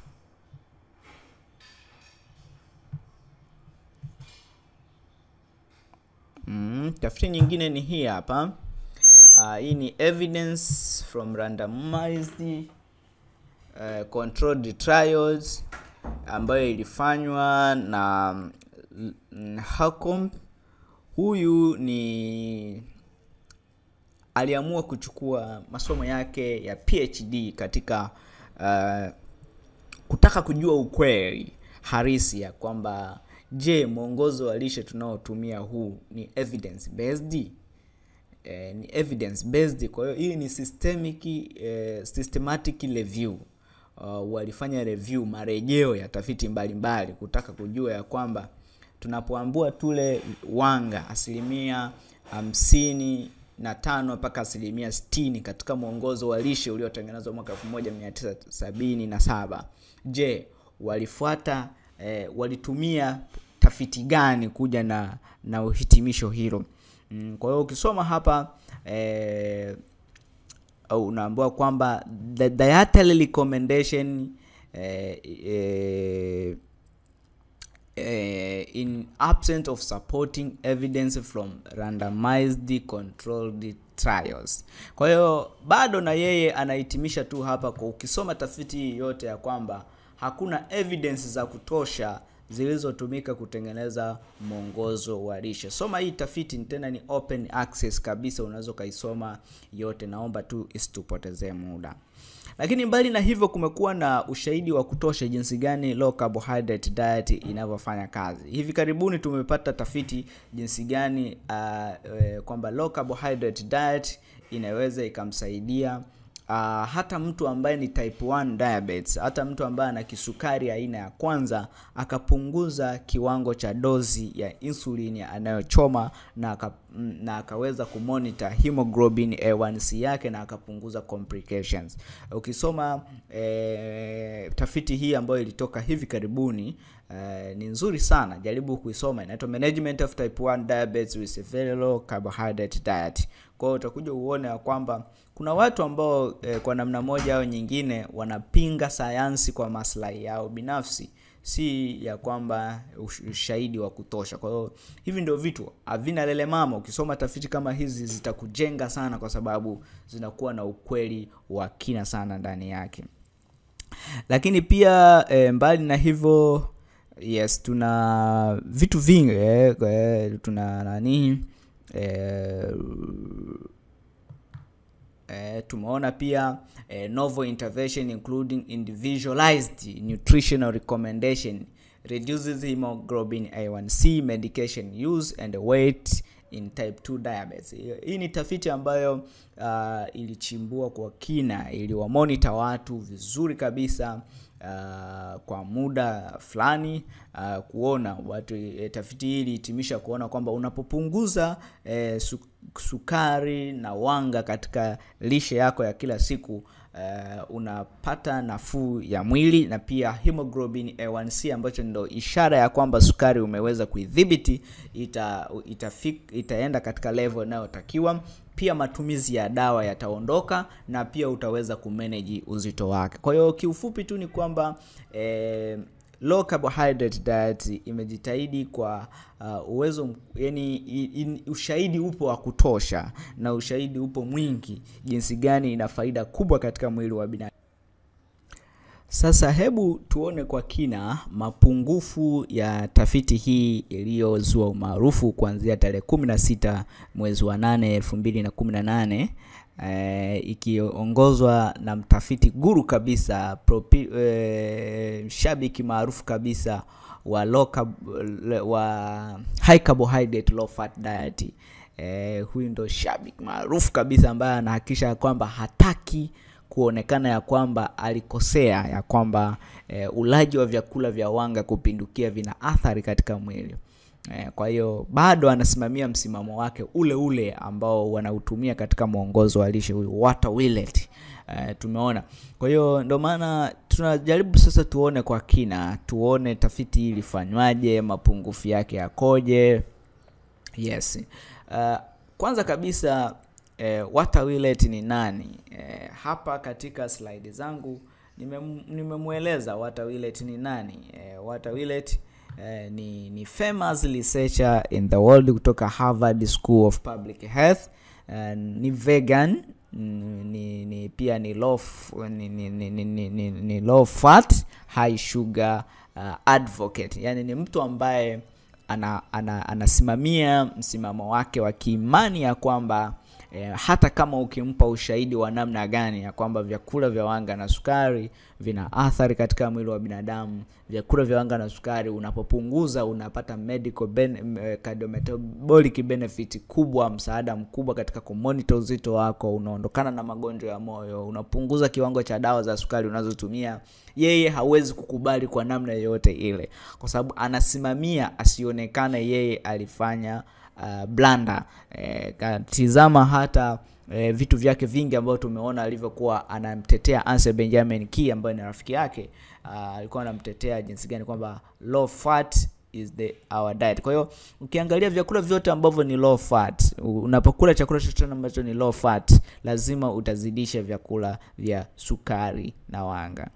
mm, tafiti nyingine ni hii hapa uh, hii ni evidence from randomized uh, controlled trials ambayo ilifanywa na mm, Hacom. Huyu ni aliamua kuchukua masomo yake ya PhD katika uh, kutaka kujua ukweli harisi ya kwamba je, mwongozo wa lishe tunaotumia huu ni evidence based eh, ni evidence based. Kwa hiyo hii ni systemic eh, systematic review uh, walifanya review marejeo ya tafiti mbalimbali mbali, kutaka kujua ya kwamba tunapoambua tule wanga asilimia hamsini na tano mpaka asilimia sitini katika mwongozo wa lishe uliotengenezwa mwaka 1977 je walifuata eh, walitumia tafiti gani kuja na na uhitimisho hilo mm, kwa hiyo ukisoma hapa eh, unaambiwa kwamba the dietary recommendation eh, eh, eh, in absence of supporting evidence from randomized controlled trials kwa hiyo bado na yeye anahitimisha tu hapa kwa ukisoma tafiti hii yote ya kwamba hakuna evidence za kutosha zilizotumika kutengeneza mwongozo wa lishe soma hii tafiti tena ni open access kabisa unaweza ukaisoma yote naomba tu isitupotezee muda lakini mbali na hivyo kumekuwa na ushahidi wa kutosha jinsi gani low carbohydrate diet inavyofanya kazi hivi karibuni tumepata tafiti jinsi gani uh, e, kwamba low carbohydrate diet inaweza ikamsaidia uh, hata mtu ambaye ni type 1 diabetes hata mtu ambaye ana kisukari aina ya kwanza akapunguza kiwango cha dozi ya insulin anayochoma na, aka, na akaweza kumonita hemoglobin A1C yake na akapunguza complications ukisoma eh, tafiti hii ambayo ilitoka hivi karibuni Uh, ni nzuri sana jaribu kuisoma inaitwa management of type 1 diabetes with a very low carbohydrate diet kwa hiyo utakuja uone ya kwamba kuna watu ambao eh, kwa namna moja au nyingine wanapinga sayansi kwa maslahi yao binafsi si ya kwamba ushahidi wa kutosha kwa hiyo hivi ndio vitu havina lele mama ukisoma tafiti kama hizi zitakujenga sana kwa sababu zinakuwa na ukweli wa kina sana ndani yake lakini pia e, mbali na hivyo yes tuna vitu vingi eh, eh, tuna nani eh, eh, tumeona pia eh, novel intervention including individualized nutritional recommendation reduces hemoglobin A1C medication use and weight in type 2 diabetes hii ni tafiti ambayo uh, ilichimbua kwa kina iliwamonita watu vizuri kabisa uh, kwa muda fulani uh, kuona watu e, tafiti hii ilihitimisha kuona kwamba unapopunguza e, su, sukari na wanga katika lishe yako ya kila siku uh, unapata nafuu ya mwili na pia hemoglobin A1C ambacho ndo ishara ya kwamba sukari umeweza kuidhibiti ita, itafik, itaenda katika level inayotakiwa pia matumizi ya dawa yataondoka na pia utaweza kumanage uzito wake kwa hiyo kiufupi tu ni kwamba eh, low carbohydrate diet imejitahidi kwa uh, uwezo yani in, ushahidi upo wa kutosha na ushahidi upo mwingi jinsi gani ina faida kubwa katika mwili wa binadamu sasa hebu tuone kwa kina mapungufu ya tafiti hii iliyozua umaarufu kuanzia tarehe 16 mwezi wa 8 2018 eh, ikiongozwa na mtafiti guru kabisa propi, eh, shabiki maarufu kabisa wa low carb, wa high carbohydrate low fat diet eh, huyu ndo shabiki maarufu kabisa ambaye anahakikisha kwamba hataki kuonekana ya kwamba alikosea ya kwamba e, ulaji wa vyakula vya wanga kupindukia vina athari katika mwili e, kwa hiyo bado anasimamia msimamo wake ule ule ambao wanautumia katika mwongozo wa lishe huyu Walter Willett e, tumeona kwa hiyo ndio maana tunajaribu sasa tuone kwa kina tuone tafiti hii ilifanywaje mapungufu yake yakoje yes uh, kwanza kabisa eh, Walter Willett ni nani? Eh, hapa katika slide zangu nimemweleza nime Walter Willett ni nani. Eh, Walter Willett eh, ni, ni famous researcher in the world kutoka Harvard School of Public Health. Eh, ni vegan ni, ni pia ni low, ni, ni, ni, ni, ni, ni, ni low fat high sugar uh, advocate, yani ni mtu ambaye ana, ana, anasimamia msimamo wake wa kiimani ya kwamba E, hata kama ukimpa ushahidi wa namna gani ya kwamba vyakula vya wanga na sukari vina athari katika mwili wa binadamu, vyakula vya wanga na sukari unapopunguza unapata medical ben, cardiometabolic benefit kubwa, msaada mkubwa katika kumonitor uzito wako, unaondokana na magonjwa ya moyo, unapunguza kiwango cha dawa za sukari unazotumia. Yeye hawezi kukubali kwa namna yoyote ile, kwa sababu anasimamia asionekane yeye alifanya uh, blanda eh, tizama hata eh, vitu vyake vingi ambavyo tumeona alivyokuwa anamtetea Ansel Benjamin Key ambaye ni rafiki yake uh, alikuwa anamtetea jinsi gani kwamba low fat is the our diet. Kwa hiyo ukiangalia vyakula vyote ambavyo ni low fat, unapokula chakula chochote ambacho ni low fat, lazima utazidisha vyakula vya sukari na wanga.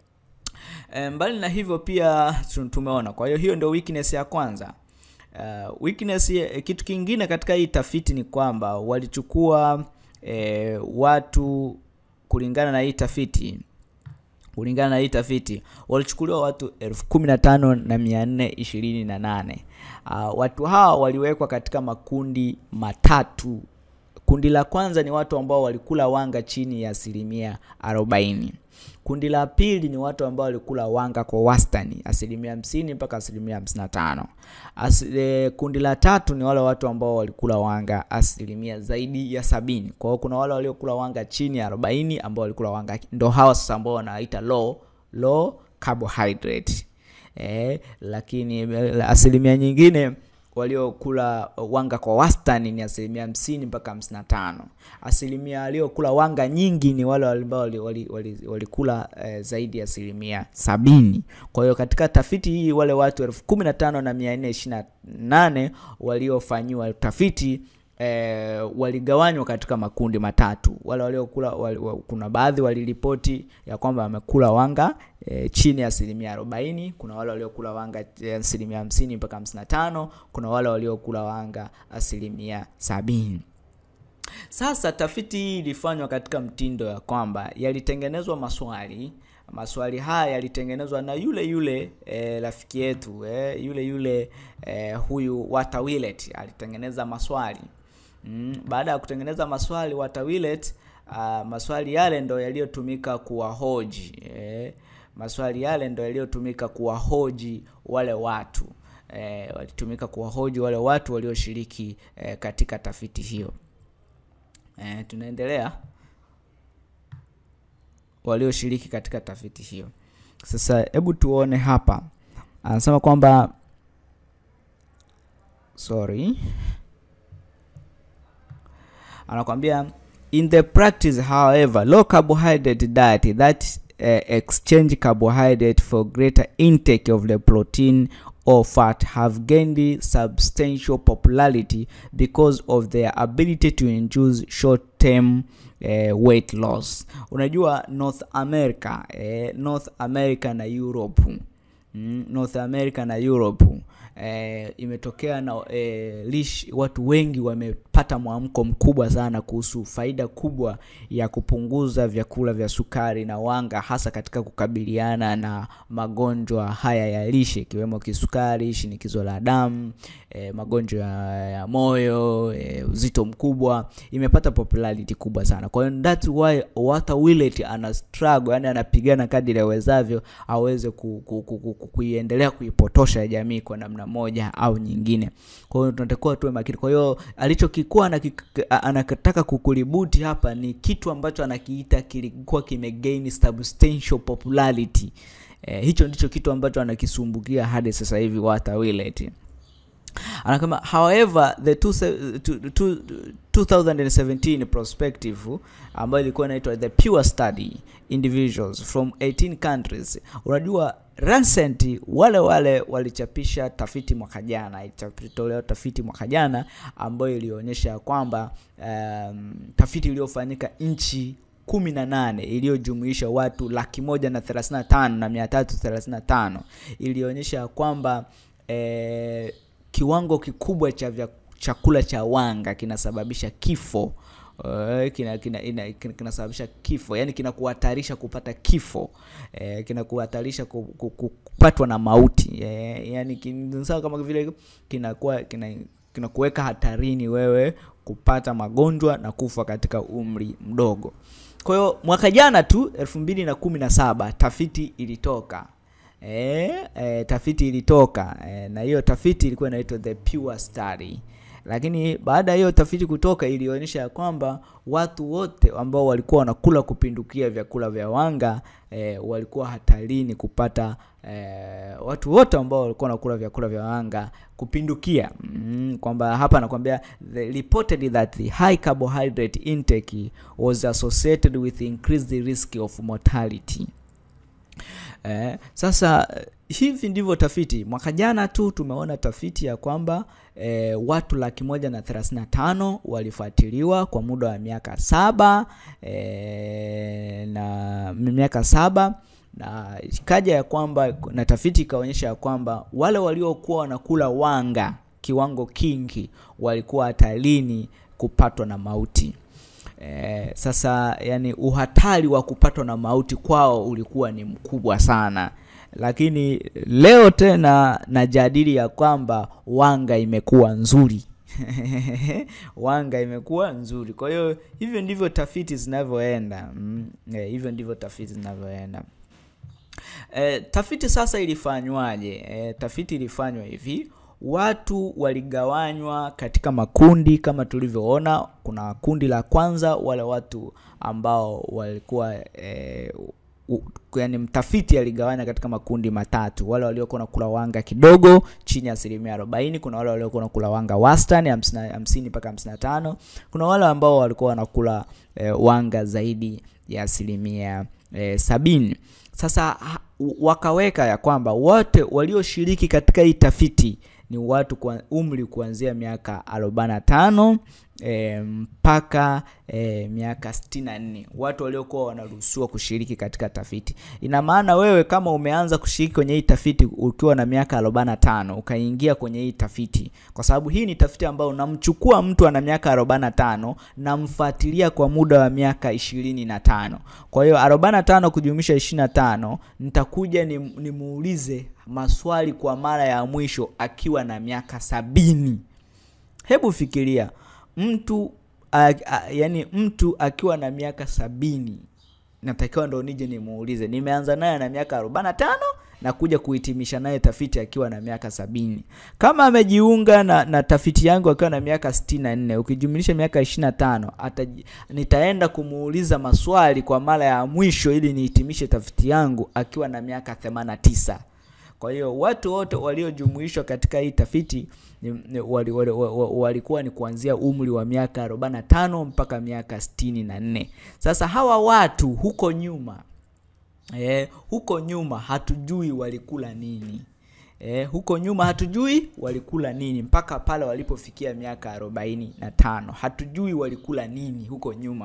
E, mbali na hivyo pia tumeona. Kwa hiyo hiyo ndio weakness ya kwanza. Uh, weakness kitu kingine katika hii tafiti ni kwamba walichukua eh, watu kulingana na hii tafiti kulingana na hii tafiti walichukuliwa watu elfu kumi na tano na mia nne ishirini na nane. Uh, watu hawa waliwekwa katika makundi matatu. Kundi la kwanza ni watu ambao walikula wanga chini ya asilimia arobaini. Kundi la pili ni watu ambao walikula wanga kwa wastani asilimia hamsini mpaka asilimia hamsini na tano. As, e, kundi la tatu ni wale watu ambao walikula wanga asilimia zaidi ya sabini. Kwa hiyo kuna wale waliokula wanga chini ya arobaini ambao walikula wanga, ndo hawa sasa ambao wanaita low low carbohydrate e, lakini asilimia nyingine waliokula wanga kwa wastani ni asilimia hamsini mpaka hamsini na tano. Asilimia waliokula wanga nyingi ni wale ambao walikula wali, wali, wali eh, zaidi ya asilimia sabini. Kwa hiyo katika tafiti hii wale watu elfu kumi na tano na mia nne ishirini na nane waliofanyiwa tafiti E, waligawanywa katika makundi matatu. Wale waliokula wali, wali, kuna baadhi waliripoti ya kwamba wamekula wanga e, chini ya asilimia arobaini. Kuna wale waliokula wanga asilimia hamsini mpaka hamsini na tano. Kuna wale waliokula wanga asilimia sabini. Sasa tafiti hii ilifanywa katika mtindo ya kwamba yalitengenezwa maswali maswali haya yalitengenezwa na yule yule e, rafiki yetu e, yule yule e, huyu Walter Willett alitengeneza maswali mm. Baada ya kutengeneza maswali Walter Willett, uh, maswali yale ndo yaliyotumika kuwahoji e, maswali yale ndo yaliyotumika kuwahoji wale watu e, walitumika kuwahoji wale watu walioshiriki e, katika tafiti hiyo e, tunaendelea walioshiriki katika tafiti hiyo. Sasa hebu tuone hapa, anasema kwamba sorry, anakwambia in the practice however low carbohydrate diet that uh, exchange carbohydrate for greater intake of the protein or fat have gained substantial popularity because of their ability to induce short-term eh, weight loss. Unajua North America, eh, North America na Europe mm, North America na Europe eh, imetokea na eh, lish, watu wengi wamepata mwamko mkubwa sana kuhusu faida kubwa ya kupunguza vyakula vya sukari na wanga hasa katika kukabiliana na magonjwa haya ya lishe ikiwemo kisukari, shinikizo la damu, eh, magonjwa ya, ya moyo, eh, uzito mkubwa imepata popularity kubwa sana. Kwa hiyo that's why Walter Willett ana struggle, yani anapigana kadiri awezavyo aweze ku, ku, ku, ku, ku, kuiendelea kuipotosha jamii kwa namna moja au nyingine. Kwa hiyo tunatakiwa tuwe makini. Kwa hiyo alichokikuwa anakik- a- anataka kukulibuti hapa ni kitu ambacho anakiita kilikuwa kimegain substantial popularity. Eh, hicho ndicho kitu ambacho anakisumbukia hadi sasa hivi Walter Willett anasema however the two, se- two, two, 2017 prospective ambayo ilikuwa inaitwa the pure study individuals from 18 countries unajua Lancet wale wale walichapisha tafiti mwaka jana ilitolewa tafiti mwaka jana ambayo ilionyesha ya kwamba um, tafiti iliyofanyika nchi kumi na nane iliyojumuisha watu laki moja na thelathini na tano na mia tatu thelathini na tano ilionyesha ya kwamba eh, kiwango kikubwa cha vya chakula cha wanga kinasababisha kifo Uh, kina, kina, ina, kina, kinasababisha kifo yani kinakuhatarisha kupata kifo eh, kinakuhatarisha ku, ku, ku, kupatwa na mauti eh, yani kin- sawa kama vile kinakuwa kina, kinakuweka hatarini wewe kupata magonjwa na kufa katika umri mdogo kwa hiyo mwaka jana tu elfu mbili na kumi na saba tafiti ilitoka e, e, tafiti ilitoka e, na hiyo tafiti ilikuwa inaitwa the pure study lakini baada ya hiyo tafiti kutoka ilionyesha ya kwamba watu wote ambao walikuwa wanakula kupindukia vyakula vya wanga e, walikuwa hatarini kupata e, watu wote ambao walikuwa wanakula vyakula vya wanga kupindukia mm, kwamba hapa anakwambia they reported that the high carbohydrate intake was associated with increased risk of mortality Eh, sasa eh, hivi ndivyo tafiti mwaka jana tu tumeona tafiti ya kwamba eh, watu laki moja na thelathini na tano walifuatiliwa kwa muda wa miaka saba eh, na miaka saba na ikaja ya kwamba na tafiti ikaonyesha ya kwamba wale waliokuwa wanakula wanga kiwango kingi walikuwa hatarini kupatwa na mauti Eh, sasa yani uhatari wa kupatwa na mauti kwao ulikuwa ni mkubwa sana lakini leo tena najadili ya kwamba wanga imekuwa nzuri wanga imekuwa nzuri kwa hiyo hivyo ndivyo tafiti zinavyoenda mm, eh, hivyo ndivyo tafiti zinavyoenda E, tafiti sasa ilifanywaje? E, tafiti ilifanywa hivi, watu waligawanywa katika makundi kama tulivyoona. Kuna kundi la kwanza, wale watu ambao walikuwa e, u, yani mtafiti aligawanya katika makundi matatu, wale waliokuwa nakula wanga kidogo chini ya asilimia arobaini. Kuna wale waliokuwa nakula wanga wastani hamsini mpaka hamsini na tano. Kuna wale ambao walikuwa wanakula e, wanga zaidi ya asilimia e, sabini. Sasa ha- wakaweka ya kwamba wote walioshiriki katika hii tafiti ni watu kwa umri kuanzia miaka 45 e, mpaka e, miaka 64 watu waliokuwa wanaruhusiwa kushiriki katika tafiti ina maana wewe kama umeanza kushiriki kwenye hii tafiti ukiwa na miaka 45 ukaingia kwenye hii tafiti kwa sababu hii ni tafiti ambayo namchukua mtu ana miaka 45 namfuatilia kwa muda wa miaka 25 kwa hiyo 45 kujumlisha 25 nitakuja ni- nimuulize maswali kwa mara ya mwisho akiwa na miaka sabini hebu fikiria mtu a, a, yani mtu akiwa na miaka sabini natakiwa ndo nije nimuulize nimeanza naye na miaka 45 na kuja kuhitimisha naye tafiti akiwa na miaka sabini kama amejiunga na, na tafiti yangu akiwa na miaka 64 ukijumlisha miaka 25 ataji, nitaenda kumuuliza maswali kwa mara ya mwisho ili nihitimishe tafiti yangu akiwa na miaka 89 kwa hiyo watu wote waliojumuishwa katika hii tafiti ni, ni, wali, wali, wali, walikuwa ni kuanzia umri wa miaka 45 mpaka miaka 64 sasa hawa watu huko nyuma eh, huko nyuma hatujui walikula nini eh, huko nyuma hatujui walikula nini mpaka pale walipofikia miaka arobaini na tano hatujui walikula nini huko nyuma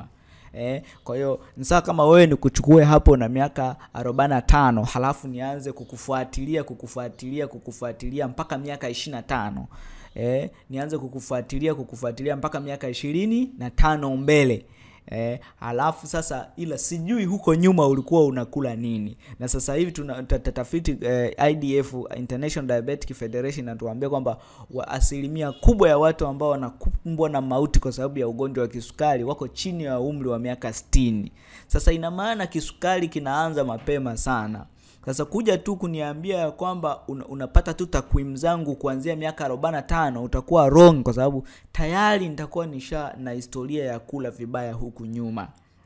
eh, kwa hiyo ni sawa kama wewe ni kuchukue hapo na miaka 45 halafu nianze kukufuatilia kukufuatilia kukufuatilia mpaka miaka 25 eh, nianze kukufuatilia kukufuatilia mpaka miaka ishirini na tano mbele Eh, halafu sasa ila sijui huko nyuma ulikuwa unakula nini na sasa hivi tuna ta- ta- tafiti eh, idf international diabetic federation natuambia kwamba wa asilimia kubwa ya watu ambao wanakumbwa na mauti kwa sababu ya ugonjwa wa kisukari wako chini ya umri wa miaka 60 sasa ina maana kisukari kinaanza mapema sana sasa kuja tu kuniambia ya kwamba un, unapata tu takwimu zangu kuanzia miaka 45 utakuwa wrong kwa sababu tayari nitakuwa nisha na historia ya kula vibaya huku nyuma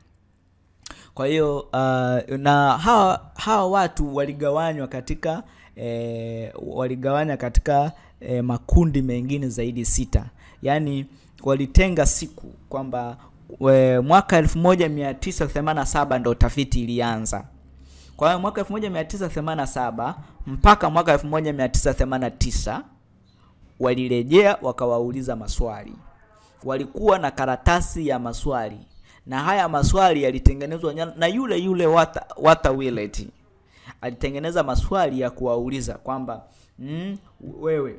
kwa hiyo uh, na hawa, hawa watu waligawanywa katika eh, waligawanya katika eh, makundi mengine zaidi sita yaani walitenga siku kwamba we- mwaka 1987 ndo tafiti ilianza kwa hiyo mwaka 1987 mpaka mwaka 1989 walirejea wakawauliza maswali walikuwa na karatasi ya maswali na haya maswali yalitengenezwa nya- na yule yule Walter, Walter Willett alitengeneza maswali ya kuwauliza kwamba mm, wewe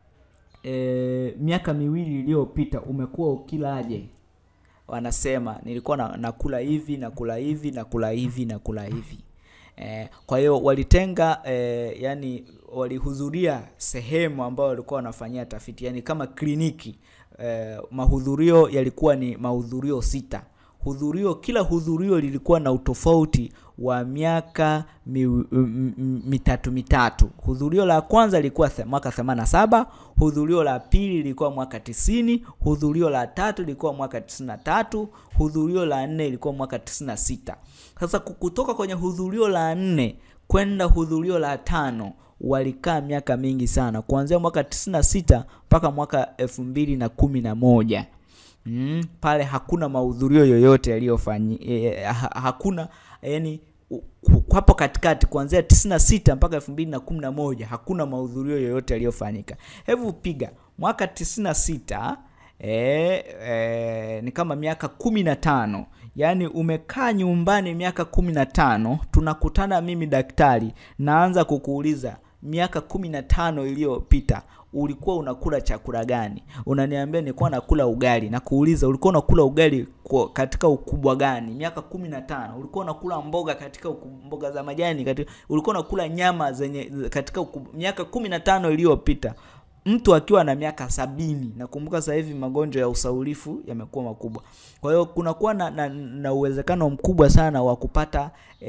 e, miaka miwili iliyopita umekuwa ukilaje wanasema nilikuwa na, nakula hivi nakula hivi nakula hivi nakula hivi eh, kwa hiyo walitenga eh, yani walihudhuria sehemu ambayo walikuwa wanafanyia tafiti yani kama kliniki eh, mahudhurio yalikuwa ni mahudhurio sita hudhurio kila hudhurio lilikuwa na utofauti wa miaka mi, m, m, mitatu mitatu hudhurio la kwanza lilikuwa the, mwaka 87 hudhurio la pili lilikuwa mwaka 90 hudhurio la tatu lilikuwa mwaka 93 hudhurio la nne ilikuwa mwaka 96 sasa ku- kutoka kwenye hudhurio la nne kwenda hudhurio la tano walikaa miaka mingi sana kuanzia mwaka 96 mpaka mwaka 2011 mm, pale hakuna mahudhurio yoyote yaliyofanyi eh, ha, hakuna yani u- ku- hapo katikati kuanzia 96 mpaka 2011 hakuna mahudhurio yoyote yaliyofanyika hebu piga mwaka 96 eh, eh, ni kama miaka 15 yaani umekaa nyumbani miaka 15 tunakutana mimi daktari naanza kukuuliza miaka 15 iliyopita ulikuwa unakula chakula gani unaniambia nilikuwa nakula ugali na kuuliza ulikuwa unakula ugali kwa, katika ukubwa gani miaka 15 ulikuwa unakula mboga katika uku, mboga za majani katika, ulikuwa unakula nyama zenye katika uku, miaka 15 iliyopita mtu akiwa na miaka sabini nakumbuka sasa hivi magonjwa ya usaulifu yamekuwa makubwa kwa hiyo kunakuwa na, na, na uwezekano mkubwa sana wa kupata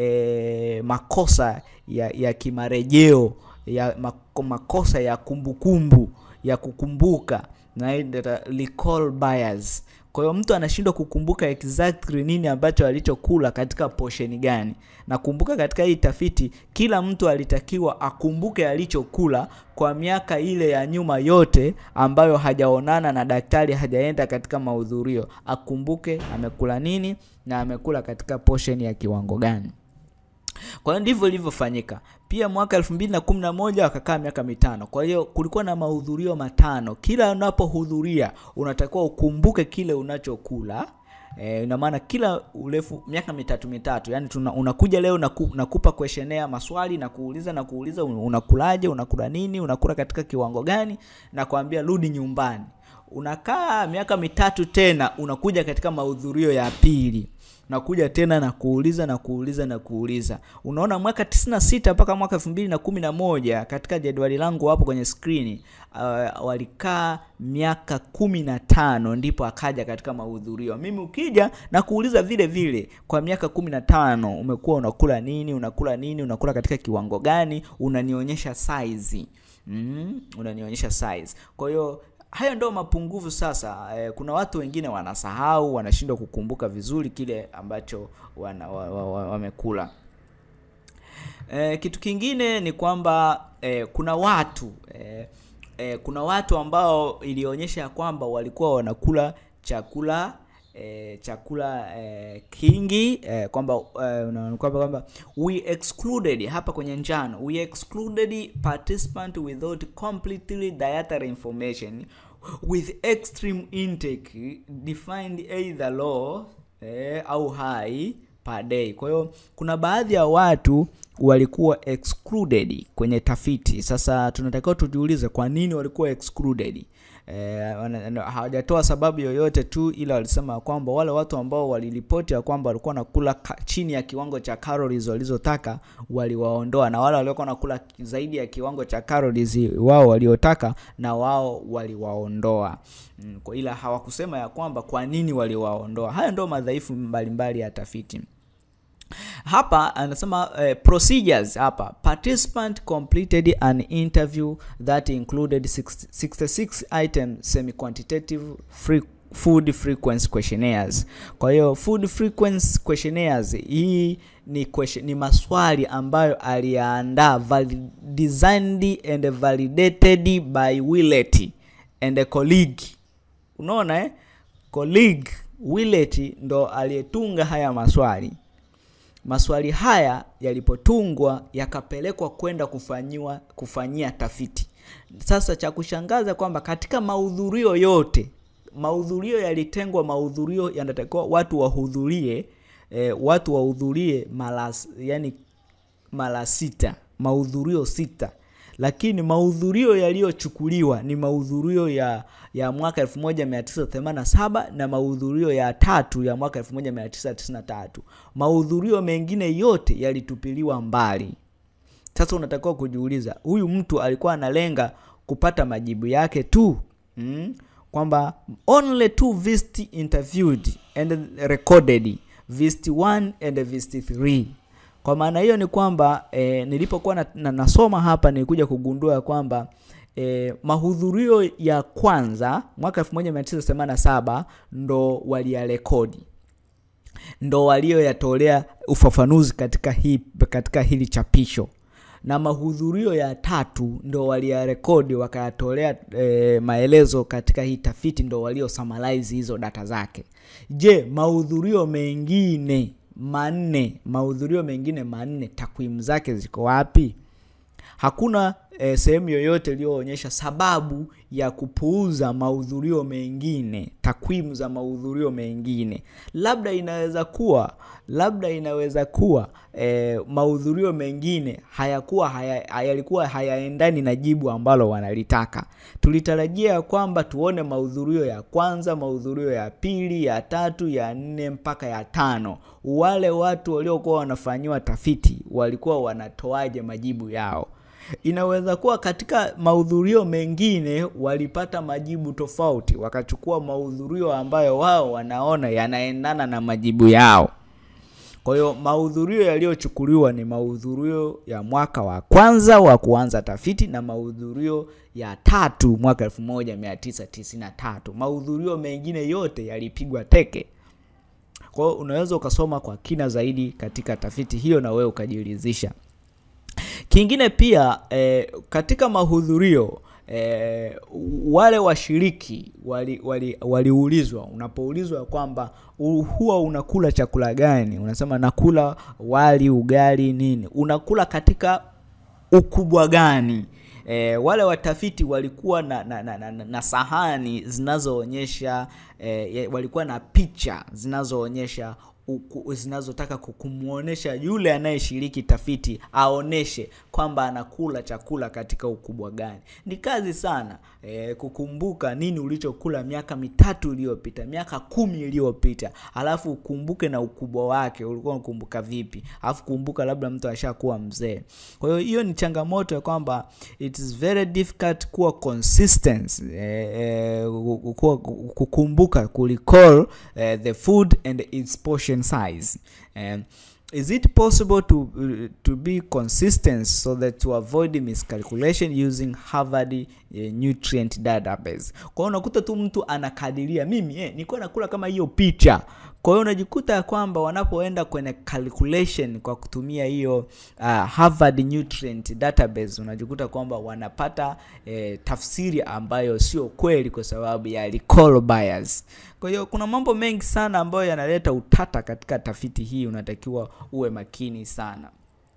e, makosa ya, ya kimarejeo ya mako- makosa ya kumbukumbu kumbu, ya kukumbuka na hii ndio recall bias kwa hiyo mtu anashindwa kukumbuka exactly nini ambacho alichokula katika posheni gani nakumbuka katika hii tafiti kila mtu alitakiwa akumbuke alichokula kwa miaka ile ya nyuma yote ambayo hajaonana na daktari hajaenda katika mahudhurio akumbuke amekula nini na amekula katika posheni ya kiwango gani kwa hiyo ndivyo ilivyofanyika pia mwaka 2011 wakakaa miaka mitano kwa hiyo kulikuwa na mahudhurio matano kila unapohudhuria unatakiwa ukumbuke kile unachokula E, ina maana kila urefu miaka mitatu mitatu yani tuna, unakuja leo naku, nakupa questionnaire maswali na kuuliza na kuuliza un- unakulaje unakula nini unakula katika kiwango gani na kuambia rudi nyumbani unakaa miaka mitatu tena unakuja katika mahudhurio ya pili nakuja tena na kuuliza na kuuliza na kuuliza unaona mwaka 96 mpaka mwaka 2011 katika jadwali langu hapo kwenye skrini uh, walikaa miaka kumi na tano ndipo akaja katika mahudhurio mimi ukija na kuuliza vile vile kwa miaka kumi na tano umekuwa unakula nini unakula nini unakula katika kiwango gani unanionyesha size mm, unanionyesha size kwa hiyo hayo ndo mapungufu sasa eh, kuna watu wengine wanasahau wanashindwa kukumbuka vizuri kile ambacho wana, wa, wa, wa, wamekula eh, kitu kingine ni kwamba eh, kuna watu eh, eh, kuna watu ambao ilionyesha ya kwamba walikuwa wanakula chakula eh, chakula eh, kingi eh, kwamba eh, una- kwamba kwamba we excluded hapa kwenye njano we excluded participant without completely dietary information with extreme intake defined either low eh, au high per day. Kwa hiyo kuna baadhi ya watu walikuwa excluded kwenye tafiti. Sasa tunatakiwa tujiulize kwa nini walikuwa excluded. Eh, wana- hawajatoa sababu yoyote tu, ila walisema kwamba wale watu ambao waliripoti ya kwamba walikuwa nakula ka, chini ya kiwango cha calories walizotaka waliwaondoa, na wale waliokuwa nakula zaidi ya kiwango cha calories wao waliotaka na wao waliwaondoa. Mm, kwa ila hawakusema ya kwamba kwa nini waliwaondoa. Haya ndio madhaifu mbalimbali ya tafiti. Hapa anasema eh, procedures hapa participant completed an interview that included 60 66 item semi quantitative free food frequency questionnaires. Kwa hiyo food frequency questionnaires hii ni question, ni maswali ambayo aliyaandaa valid, designed and validated by Willett and a colleague. Unaona eh? Colleague Willett ndo aliyetunga haya maswali maswali haya yalipotungwa yakapelekwa kwenda kufanyiwa kufanyia tafiti. Sasa cha kushangaza kwamba katika mahudhurio yote, mahudhurio yalitengwa, mahudhurio yanatakiwa watu wahudhurie eh, watu wahudhurie mara yani mara sita, mahudhurio sita lakini mahudhurio yaliyochukuliwa ni mahudhurio ya ya mwaka 1987 na mahudhurio ya tatu ya mwaka 1993. Mahudhurio mengine yote yalitupiliwa mbali. Sasa unatakiwa kujiuliza, huyu mtu alikuwa analenga kupata majibu yake tu mm? kwamba only two visit interviewed and recorded visit 1 and visit 3 kwa maana hiyo ni kwamba e, nilipokuwa na, na, nasoma hapa nilikuja kugundua kwamba e, mahudhurio ya kwanza mwaka 1987 ndo waliyarekodi ndo walioyatolea ufafanuzi katika, hii, katika hili chapisho na mahudhurio ya tatu ndo waliyarekodi wakayatolea e, maelezo katika hii tafiti ndo walio summarize hizo data zake je mahudhurio mengine manne mahudhurio mengine manne takwimu zake ziko wapi hakuna e, sehemu yoyote iliyoonyesha sababu ya kupuuza mahudhurio mengine takwimu za mahudhurio mengine labda inaweza kuwa labda inaweza kuwa e, mahudhurio mengine hayakuwa haya, yalikuwa hayaendani na jibu ambalo wanalitaka tulitarajia kwamba tuone mahudhurio ya kwanza mahudhurio ya pili ya tatu ya nne mpaka ya tano wale watu waliokuwa wanafanyiwa tafiti walikuwa wanatoaje majibu yao inaweza kuwa katika mahudhurio mengine walipata majibu tofauti wakachukua mahudhurio ambayo wao wanaona yanaendana na majibu yao kwa hiyo mahudhurio yaliyochukuliwa ni mahudhurio ya mwaka wa kwanza wa kuanza tafiti na mahudhurio ya tatu mwaka 1993 mahudhurio mengine yote yalipigwa teke kwa hiyo unaweza ukasoma kwa kina zaidi katika tafiti hiyo na wewe ukajiridhisha kingine pia eh, katika mahudhurio eh, wale washiriki waliulizwa wali, wali unapoulizwa kwamba huwa unakula chakula gani unasema nakula wali ugali nini unakula katika ukubwa gani E, wale watafiti walikuwa na, na, na, na, na sahani zinazoonyesha e, walikuwa na picha zinazoonyesha zinazotaka kumwonyesha yule anayeshiriki tafiti aoneshe kwamba anakula chakula katika ukubwa gani ni kazi sana e, kukumbuka nini ulichokula miaka mitatu iliyopita miaka kumi iliyopita alafu ukumbuke na ukubwa wake ulikuwa unakumbuka vipi alafu kumbuka labda mtu ashakuwa mzee kwa hiyo hiyo ni changamoto ya kwamba it is very difficult kuwa consistent e, e, kukumbuka kurecall e, the food and its portion size um, is it possible to uh, to be consistent so that to avoid miscalculation using Harvard uh, nutrient database kwa hiyo unakuta tu mtu anakadiria mimi eh, nilikuwa nakula kama hiyo picha kwa hiyo unajikuta ya kwamba wanapoenda kwenye calculation kwa kutumia hiyo uh, Harvard nutrient database unajikuta kwamba wanapata eh, tafsiri ambayo sio kweli kwa sababu ya recall bias kwa hiyo kuna mambo mengi sana ambayo yanaleta utata katika tafiti hii unatakiwa uwe makini sana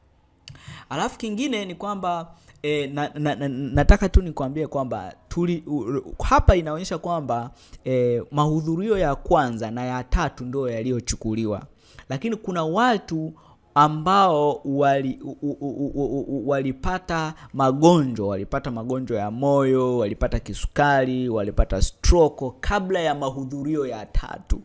Alafu kingine ni kwamba e, na, na, na, nataka tu nikwambie kwamba tuli u, hapa inaonyesha kwamba e, mahudhurio ya kwanza na ya tatu ndio yaliyochukuliwa, lakini kuna watu ambao wali, u, u, u, u, u, walipata magonjwa walipata magonjwa ya moyo, walipata kisukari, walipata stroke kabla ya mahudhurio ya tatu.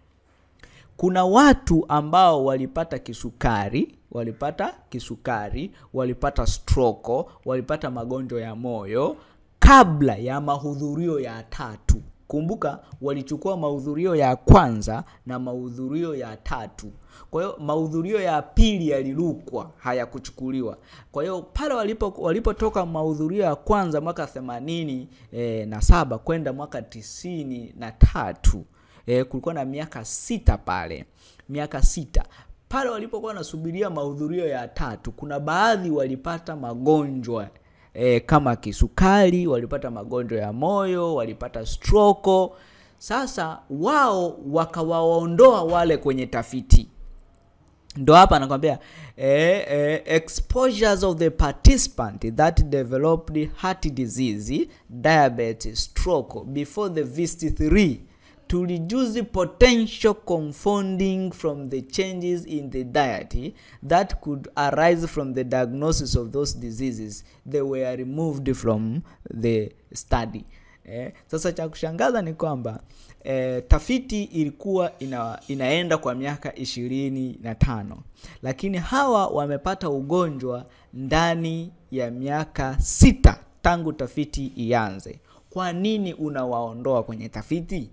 Kuna watu ambao walipata kisukari, walipata kisukari, walipata stroke, walipata magonjwa ya moyo kabla ya mahudhurio ya tatu. Kumbuka walichukua mahudhurio ya kwanza na mahudhurio ya tatu. Kwa hiyo mahudhurio ya pili yalirukwa, hayakuchukuliwa. Kwa hiyo pale walipo walipotoka mahudhurio ya kwanza mwaka themanini e, na saba kwenda mwaka tisini na tatu e, kulikuwa na miaka sita pale, miaka sita pale walipokuwa wanasubiria mahudhurio ya tatu. Kuna baadhi walipata magonjwa e, kama kisukari, walipata magonjwa ya moyo, walipata stroke. Sasa wao wakawaondoa wale kwenye tafiti ndo hapa anakwambia eh, eh, exposures of the participant that developed heart disease diabetes stroke before the VIST 3 to reduce the potential confounding from the changes in the diet that could arise from the diagnosis of those diseases they were removed from the study eh, sasa cha kushangaza ni kwamba eh, tafiti ilikuwa ina, inaenda kwa miaka ishirini na tano lakini hawa wamepata ugonjwa ndani ya miaka sita tangu tafiti ianze kwa nini unawaondoa kwenye tafiti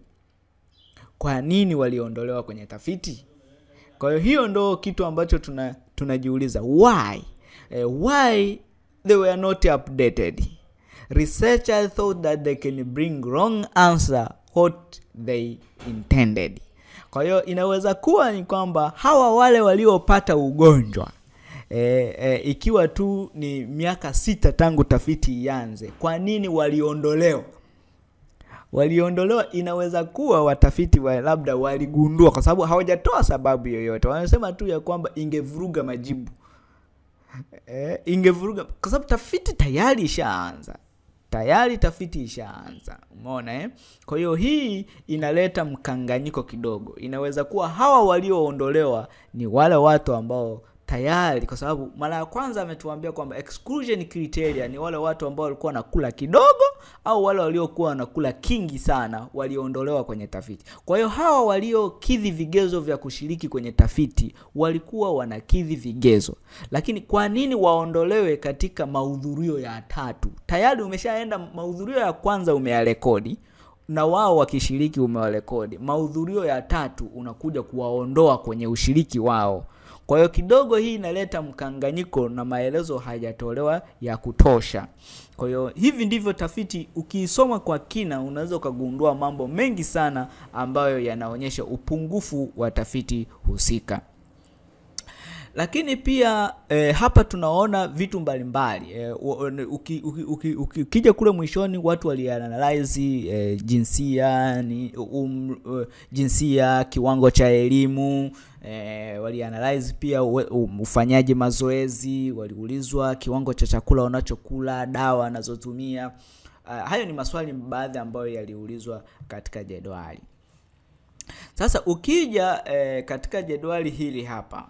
kwa nini waliondolewa kwenye tafiti kwa hiyo hiyo ndo kitu ambacho tuna tunajiuliza why eh, why they were not updated researchers thought that they can bring wrong answer what they intended kwa hiyo inaweza kuwa ni kwamba hawa wale waliopata ugonjwa e, e, ikiwa tu ni miaka sita tangu tafiti ianze kwa nini waliondolewa waliondolewa inaweza kuwa watafiti wa labda waligundua kwa sababu hawajatoa sababu yoyote wanasema tu ya kwamba ingevuruga majibu e, ingevuruga kwa sababu tafiti tayari ishaanza tayari tafiti ishaanza umeona eh? kwa hiyo hii inaleta mkanganyiko kidogo inaweza kuwa hawa walioondolewa ni wale watu ambao tayari kwa sababu mara ya kwanza ametuambia kwamba exclusion criteria ni wale watu ambao walikuwa wanakula kidogo au wale waliokuwa wanakula kingi sana waliondolewa kwenye tafiti kwa hiyo hawa waliokidhi vigezo vya kushiriki kwenye tafiti walikuwa wanakidhi vigezo lakini kwa nini waondolewe katika mahudhurio ya tatu tayari umeshaenda mahudhurio ya kwanza umeyarekodi na wao wakishiriki umewarekodi mahudhurio ya tatu unakuja kuwaondoa kwenye ushiriki wao kwa hiyo kidogo hii inaleta mkanganyiko na maelezo hayajatolewa ya kutosha kwa hiyo hivi ndivyo tafiti ukiisoma kwa kina unaweza ukagundua mambo mengi sana ambayo yanaonyesha upungufu wa tafiti husika lakini pia e, hapa tunaona vitu mbalimbali e, ukija uki, uki, uki, uki kule mwishoni watu walianalyze e, jinsia ni, um, uh, jinsia kiwango cha elimu e, walianalyze pia um, ufanyaji mazoezi waliulizwa kiwango cha chakula unachokula dawa anazotumia uh, hayo ni maswali baadhi ambayo yaliulizwa katika jedwali sasa ukija e, katika jedwali hili hapa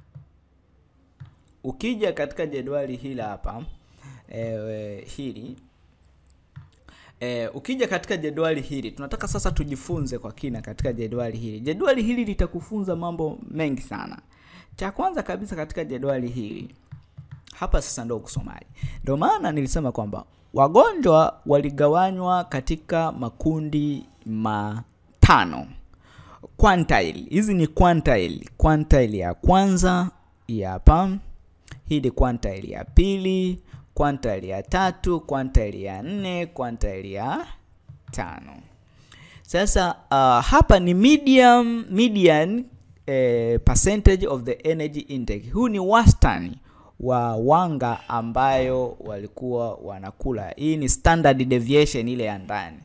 ukija katika jedwali hili hapa e, hili e, ukija katika jedwali hili tunataka sasa tujifunze kwa kina katika jedwali hili jedwali hili litakufunza mambo mengi sana cha kwanza kabisa katika jedwali hili hapa sasa ndo kusomaji ndio maana nilisema kwamba wagonjwa waligawanywa katika makundi matano quantile hizi ni quantile quantile ya kwanza hapa hii ni quantile ya pili quantile ya tatu quantile ya nne quantile ya tano sasa uh, hapa ni medium median eh, percentage of the energy intake huu ni wastani wa wanga ambayo walikuwa wanakula hii ni standard deviation ile ya ndani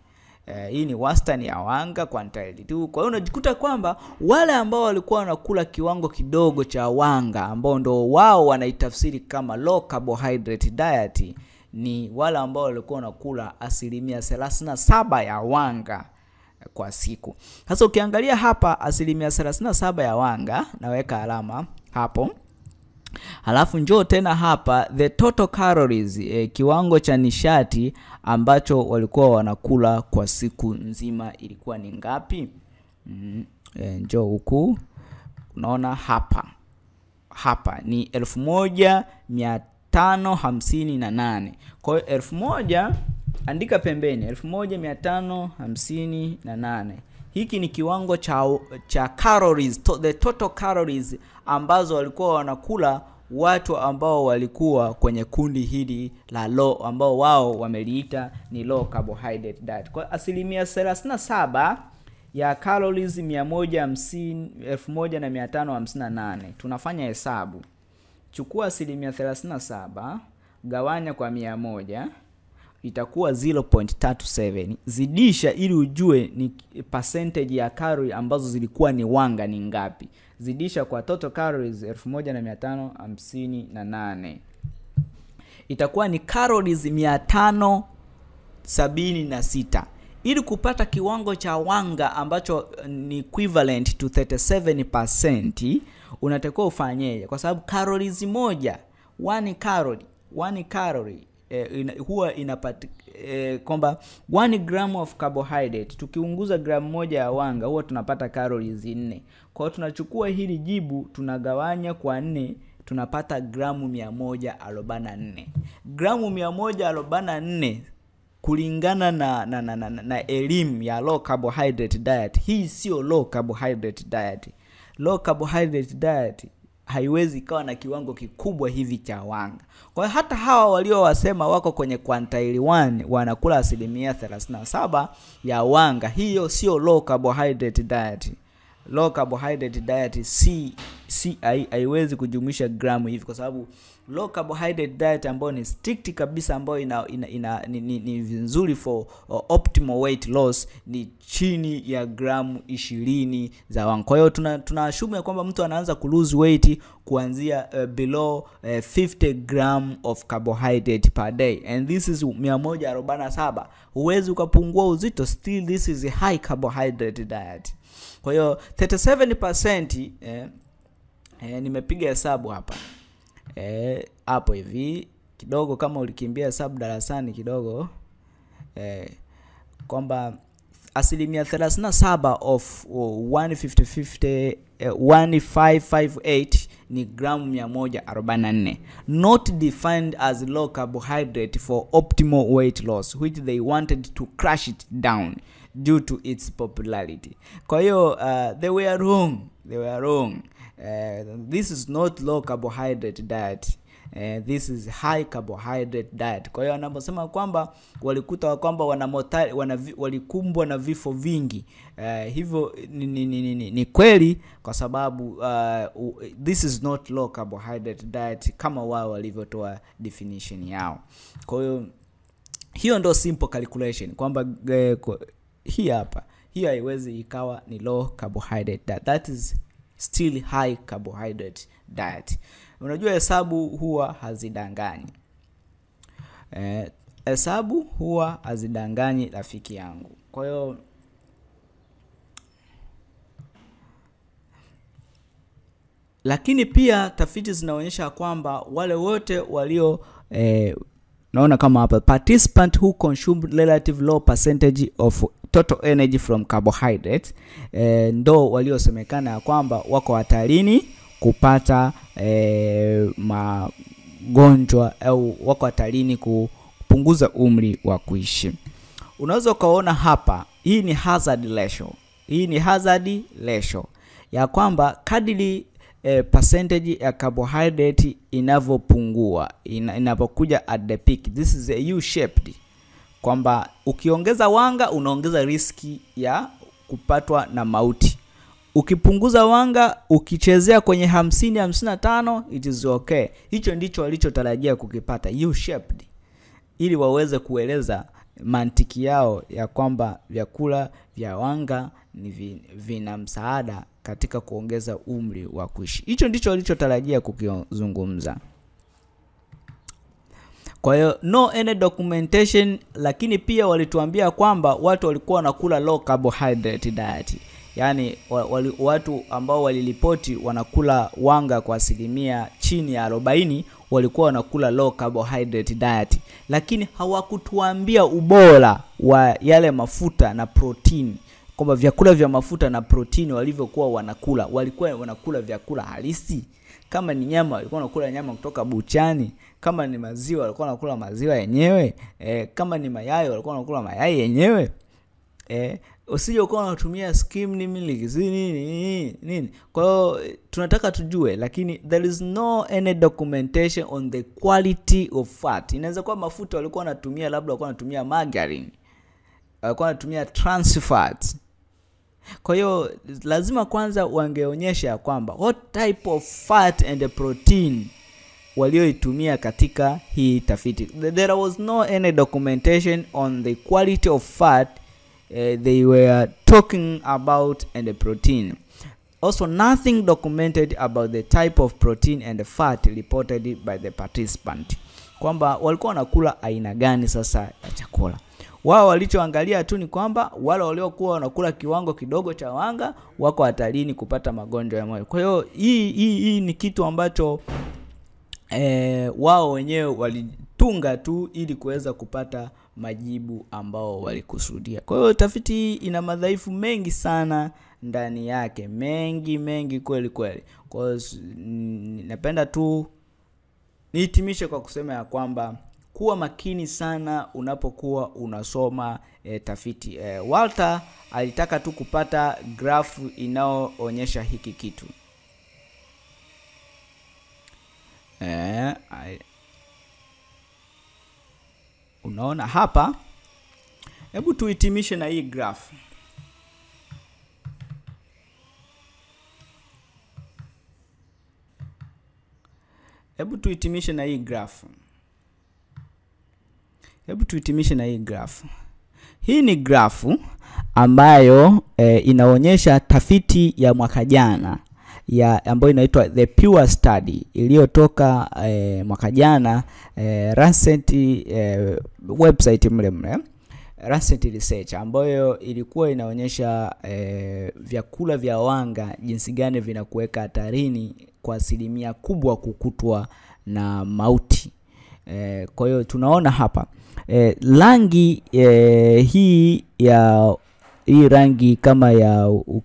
Eh, hii ni wastani ya wanga quantile 2. Kwa hiyo unajikuta kwamba wale ambao walikuwa wanakula kiwango kidogo cha wanga ambao ndo wao wanaitafsiri kama low carbohydrate diet ni wale ambao walikuwa wanakula asilimia 37 ya wanga kwa siku. Sasa ukiangalia hapa asilimia 37 ya wanga, naweka alama hapo. Halafu njoo tena hapa the total calories, eh, kiwango cha nishati ambacho walikuwa wanakula kwa siku nzima ilikuwa ni ngapi? Mm, eh, njoo huku unaona hapa hapa ni elfu moja mia tano hamsini na nane. Kwa hiyo elfu moja andika pembeni elfu moja mia tano hamsini na nane. Hiki ni kiwango cha, cha calories, to, the total calories ambazo walikuwa wanakula watu ambao walikuwa kwenye kundi hili la low ambao wao wameliita ni low carbohydrate diet. Kwa asilimia 37 ya calories 150 1558. Tunafanya hesabu. Chukua asilimia 37 gawanya kwa 100 itakuwa 0.37 zidisha ili ujue ni percentage ya calorie ambazo zilikuwa ni wanga ni ngapi zidisha kwa total calories 1558 itakuwa ni calories 576 ili kupata kiwango cha wanga ambacho ni equivalent to 37% unatakiwa ufanyeje kwa sababu calories moja one calorie one calorie eh, ina, huwa inapati eh, kwamba 1 gram of carbohydrate tukiunguza gramu moja ya wanga huwa tunapata calories 4 kwa hiyo tunachukua hili jibu tunagawanya kwa nne tunapata gramu 144 gramu 144 kulingana na na, na, na, na elimu ya low carbohydrate diet hii sio low carbohydrate diet low carbohydrate diet haiwezi ikawa na kiwango kikubwa hivi cha wanga. Kwa hiyo hata hawa waliowasema wako kwenye quantile 1 wanakula asilimia 37 ya wanga, hiyo sio low carbohydrate diet. Low carbohydrate diet si si haiwezi kujumuisha gramu hivi, kwa sababu low carbohydrate diet ambayo ni strict kabisa ambayo ina, ina, ina ni, ni, ni nzuri for uh, optimal weight loss ni chini ya gramu ishirini za wanga. Kwa hiyo tuna tunaashumu ya kwamba mtu anaanza ku lose weight kuanzia uh, below uh, 50 gram of carbohydrate per day and this is 147. Huwezi ukapungua uzito, still this is a high carbohydrate diet. Kwa hiyo 37% eh, eh, nimepiga hesabu hapa hapo eh, hivi kidogo, kama ulikimbia hesabu darasani kidogo eh, kwamba asilimia 37 of uh, 150, uh, 1558 ni gramu 144 not defined as low carbohydrate for optimal weight loss which they wanted to crush it down due to its popularity kwa hiyo uh, they were wrong they were wrong uh, this is not low carbohydrate diet Uh, this is high carbohydrate diet. Kwa hiyo anaposema kwamba walikuta kwamba wana mortali, wana walikumbwa na vifo vingi uh, hivyo ni, ni, ni, ni, ni kweli kwa sababu uh, this is not low carbohydrate diet kama wao walivyotoa definition yao. Kwa hiyo hiyo ndo simple calculation kwamba uh, hii hapa hii haiwezi ikawa ni low carbohydrate diet. That is still high carbohydrate diet. Unajua hesabu huwa hazidanganyi. Hesabu eh, huwa hazidanganyi rafiki yangu. Kwa hiyo lakini pia tafiti zinaonyesha kwamba wale wote walio eh, naona kama hapa participant who consumed relative low percentage of total energy from carbohydrates eh, ndo waliosemekana ya kwamba wako hatarini kupata eh, magonjwa au wako hatarini kupunguza umri wa kuishi. Unaweza ukaona hapa, hii ni hazard ratio. Hii ni hazard ratio ya kwamba kadiri eh, percentage ya carbohydrate inavyopungua ina, inapokuja at the peak, this is a U shaped, kwamba ukiongeza wanga unaongeza riski ya kupatwa na mauti ukipunguza wanga ukichezea kwenye hamsini hamsini na tano it is okay. Hicho ndicho walichotarajia kukipata U shaped, ili waweze kueleza mantiki yao ya kwamba vyakula vya wanga ni vi, vina msaada katika kuongeza umri wa kuishi. Hicho ndicho walichotarajia kukizungumza. Kwa hiyo no any documentation, lakini pia walituambia kwamba watu walikuwa wanakula low carbohydrate diet, yaani wali, watu ambao waliripoti wanakula wanga kwa asilimia chini ya 40 walikuwa wanakula low carbohydrate diet, lakini hawakutuambia ubora wa yale mafuta na protini kwamba vyakula vya mafuta na protini walivyokuwa wanakula, walikuwa wanakula vyakula halisi. Kama ni nyama, walikuwa wanakula nyama kutoka buchani. Kama ni maziwa, walikuwa wanakula maziwa yenyewe. E, kama ni mayai, walikuwa wanakula mayai yenyewe. E, usije ukawa unatumia skimmed milk nini nini nini. Kwa hiyo tunataka tujue, lakini there is no any documentation on the quality of fat. Inaweza kuwa mafuta walikuwa wanatumia, labda walikuwa wanatumia margarine, walikuwa wanatumia trans fats kwa hiyo lazima kwanza wangeonyesha kwamba what type of fat and protein walioitumia katika hii tafiti. There was no any documentation on the quality of fat uh, they were talking about and the protein. Also nothing documented about the type of protein and the fat reported by the participant, kwamba walikuwa wanakula aina gani sasa ya chakula wao walichoangalia tu ni kwamba wale waliokuwa wanakula kiwango kidogo cha wanga wako hatarini kupata magonjwa ya moyo. Kwa hiyo hii hii hii ni kitu ambacho e, wao wenyewe walitunga tu ili kuweza kupata majibu ambao walikusudia. Kwa hiyo tafiti hii ina madhaifu mengi sana ndani yake, mengi mengi kweli kweli. Kwa hiyo napenda tu nihitimishe kwa kusema ya kwamba kuwa makini sana unapokuwa unasoma e, tafiti e, Walter alitaka tu kupata grafu inayoonyesha hiki kitu e, unaona hapa. Hebu tuhitimishe na hii grafu. Hebu tuhitimishe na hii grafu. Hebu tuhitimishe na hii grafu. Hii ni grafu ambayo e, inaonyesha tafiti ya mwaka jana ya ambayo inaitwa the Pure Study iliyotoka e, mwaka jana e, Lancet e, website mle mle Lancet Research ambayo ilikuwa inaonyesha e, vyakula vya wanga jinsi gani vinakuweka hatarini kwa asilimia kubwa kukutwa na mauti. E, kwa hiyo tunaona hapa e, rangi e, hii ya hii rangi kama ya uh,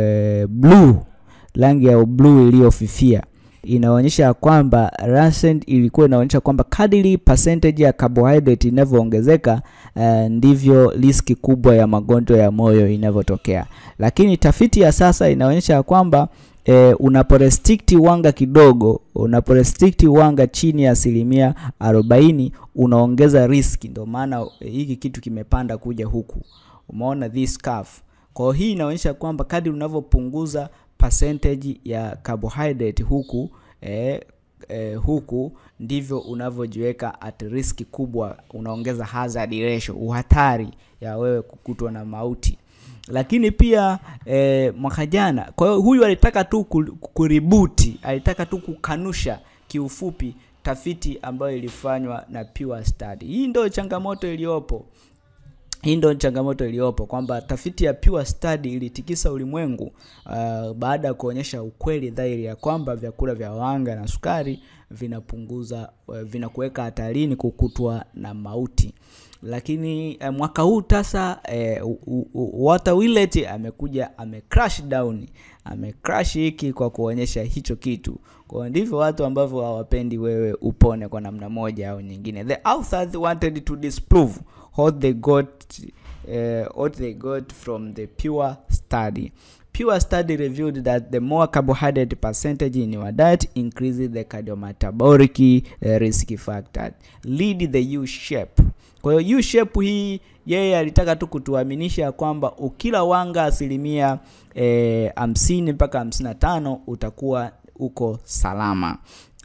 blue rangi ya blue iliyofifia inaonyesha kwamba Lancet ilikuwa inaonyesha kwamba kadiri percentage ya carbohydrate inavyoongezeka uh, ndivyo riski kubwa ya magonjwa ya moyo inavyotokea. Lakini tafiti ya sasa inaonyesha kwamba E, unaporestricti wanga kidogo, unaporestricti wanga chini ya asilimia arobaini unaongeza riski. Ndio maana e, hiki kitu kimepanda kuja huku, umeona this curve. Kwa hiyo hii inaonyesha kwamba kadri unavyopunguza percentage ya carbohydrate huku e, e, huku ndivyo unavyojiweka at risk kubwa, unaongeza hazard ratio, uhatari ya wewe kukutwa na mauti lakini pia e, mwaka jana. Kwa hiyo huyu alitaka tu kuributi, alitaka tu kukanusha kiufupi tafiti ambayo ilifanywa na Pure Study. Hii ndio changamoto iliyopo, hii ndio changamoto iliyopo kwamba tafiti ya Pure Study ilitikisa ulimwengu uh, baada ya kuonyesha ukweli dhahiri ya kwamba vyakula vya wanga na sukari vinapunguza uh, vinakuweka hatarini kukutwa na mauti lakini eh, mwaka huu sasa eh, Walter Willett amekuja ame crash down ame crash hiki kwa kuonyesha hicho kitu. Kwa ndivyo watu ambavyo hawapendi wewe upone kwa namna moja au nyingine. The authors wanted to disprove what they got uh, what they got from the Pure Study. Pure Study revealed that the more carbohydrate percentage in your diet increases the cardiometabolic uh, risk factor, lead the U shape. Kwa hiyo U shape hii yeye alitaka tu kutuaminisha kwamba ukila wanga asilimia hamsini e, mpaka hamsini na tano utakuwa uko salama.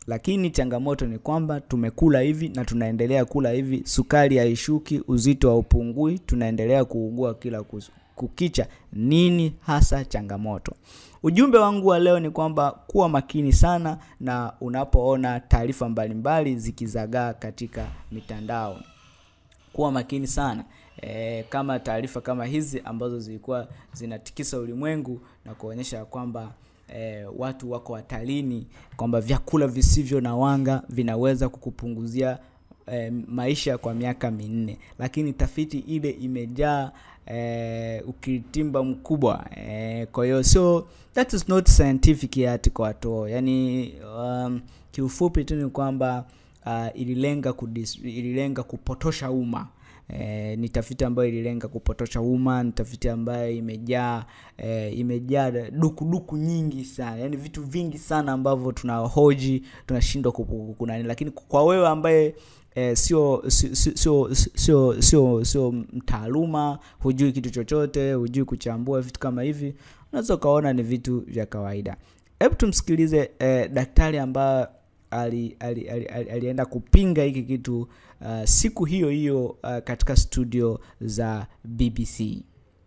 lakini changamoto ni kwamba tumekula hivi na tunaendelea kula hivi, sukari haishuki, uzito haupungui, tunaendelea kuugua kila kukicha. Nini hasa changamoto? Ujumbe wangu wa leo ni kwamba kuwa makini sana na unapoona taarifa mbalimbali zikizagaa katika mitandao. Kuwa makini sana e, kama taarifa kama hizi ambazo zilikuwa zinatikisa ulimwengu na kuonyesha kwamba e, watu wako hatarini, kwamba vyakula visivyo na wanga vinaweza kukupunguzia e, maisha kwa miaka minne, lakini tafiti ile imejaa e, ukiritimba mkubwa e, kwa hiyo so that is not scientific article at all. Yani um, kiufupi tu ni kwamba uh, ililenga kudis, ililenga kupotosha umma. E, ni tafiti ambayo ililenga kupotosha umma, ni tafiti ambayo imejaa e, imejaa dukuduku nyingi sana, yaani vitu vingi sana ambavyo tunahoji tunashindwa kunani, lakini kwa wewe ambaye eh, sio sio sio sio sio sio mtaaluma, hujui kitu chochote, hujui kuchambua vitu kama hivi, unaweza ukaona ni vitu vya kawaida. Hebu tumsikilize eh, daktari ambaye ali, ali, ali, ali, alienda kupinga hiki kitu uh, siku hiyo hiyo uh, katika studio za BBC.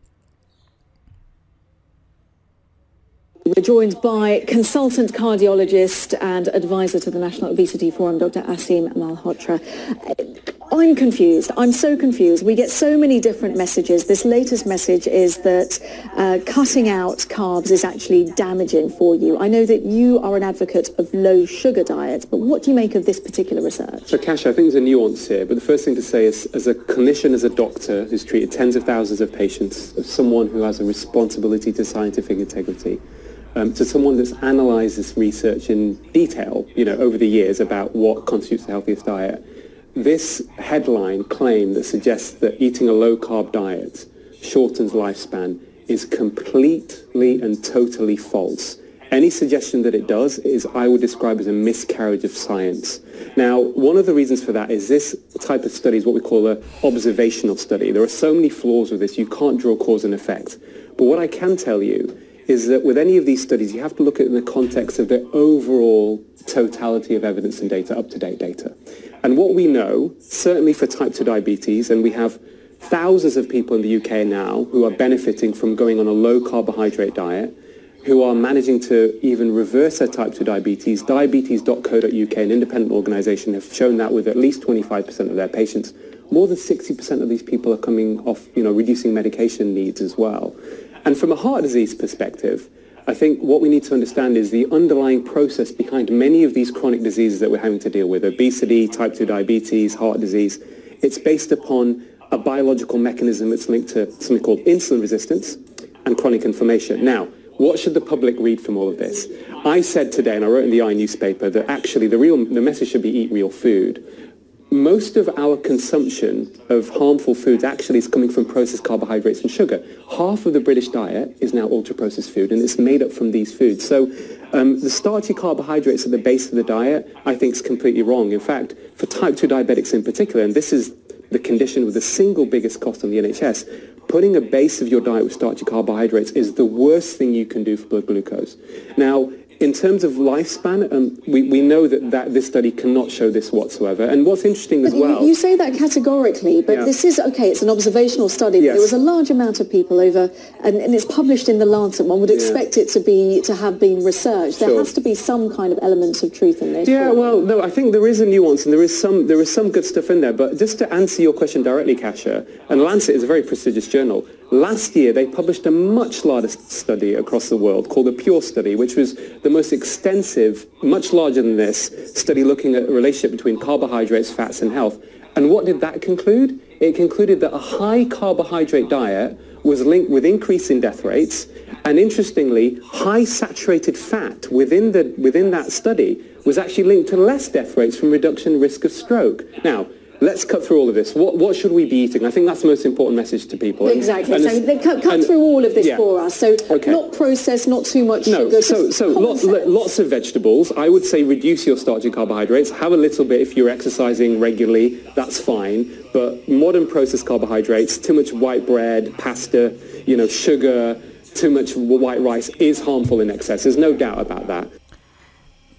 We're joined by consultant cardiologist and advisor to the National Obesity Forum, Dr. Asim Malhotra. I'm confused. I'm so confused. We get so many different messages. This latest message is that uh, cutting out carbs is actually damaging for you. I know that you are an advocate of low sugar diets, but what do you make of this particular research? So, Kash, I think there's a nuance here. But the first thing to say is, as a clinician, as a doctor who's treated tens of thousands of patients, as someone who has a responsibility to scientific integrity, um, to someone that's analysed this research in detail, you know, over the years about what constitutes the healthiest diet, this headline claim that suggests that eating a low-carb diet shortens lifespan is completely and totally false. Any suggestion that it does is I would describe as a miscarriage of science. Now, one of the reasons for that is this type of study is what we call an observational study. There are so many flaws with this, you can't draw cause and effect. But what I can tell you is that with any of these studies, you have to look at it in the context of the overall totality of evidence and data, up-to-date data. And what we know, certainly for type 2 diabetes, and we have thousands of people in the UK now who are benefiting from going on a low carbohydrate diet, who are managing to even reverse their type 2 diabetes. Diabetes.co.uk, an independent organization, have shown that with at least 25% of their patients. More than 60% of these people are coming off, you know, reducing medication needs as well. And from a heart disease perspective, I think what we need to understand is the underlying process behind many of these chronic diseases that we're having to deal with, obesity, type 2 diabetes, heart disease. It's based upon a biological mechanism that's linked to something called insulin resistance and chronic inflammation. Now, what should the public read from all of this? I said today, and I wrote in the I newspaper, that actually the real the message should be eat real food most of our consumption of harmful foods actually is coming from processed carbohydrates and sugar. Half of the British diet is now ultra-processed food, and it's made up from these foods. So um, the starchy carbohydrates at the base of the diet, I think, is completely wrong. In fact, for type 2 diabetics in particular, and this is the condition with the single biggest cost on the NHS, putting a base of your diet with starchy carbohydrates is the worst thing you can do for blood glucose. Now, in terms of lifespan, um, we, we know that, that this study cannot show this whatsoever. And what's interesting but as well... You, you, say that categorically, but yeah. this is, okay, it's an observational study. Yes. There was a large amount of people over, and, and, it's published in The Lancet. One would expect yeah. it to be to have been researched. There sure. has to be some kind of element of truth in this. Yeah, well, no, I think there is a nuance, and there is some there is some good stuff in there. But just to answer your question directly, Kasia, and Lancet is a very prestigious journal, Last year, they published a much larger study across the world called the PURE study, which was the most extensive, much larger than this, study looking at a relationship between carbohydrates, fats, and health. And what did that conclude? It concluded that a high carbohydrate diet was linked with increase in death rates, and interestingly, high saturated fat within, the, within that study was actually linked to less death rates from reduction risk of stroke. Now, let's cut through all of this. What, what should we be eating? I think that's the most important message to people. Exactly. And, so they cut, cut and, through all of this yeah. for us. So okay. not processed, not too much no, sugar. So, so lots, lots of vegetables. I would say reduce your starchy carbohydrates. Have a little bit if you're exercising regularly. That's fine. But modern processed carbohydrates, too much white bread, pasta, you know, sugar, too much white rice is harmful in excess. There's no doubt about that.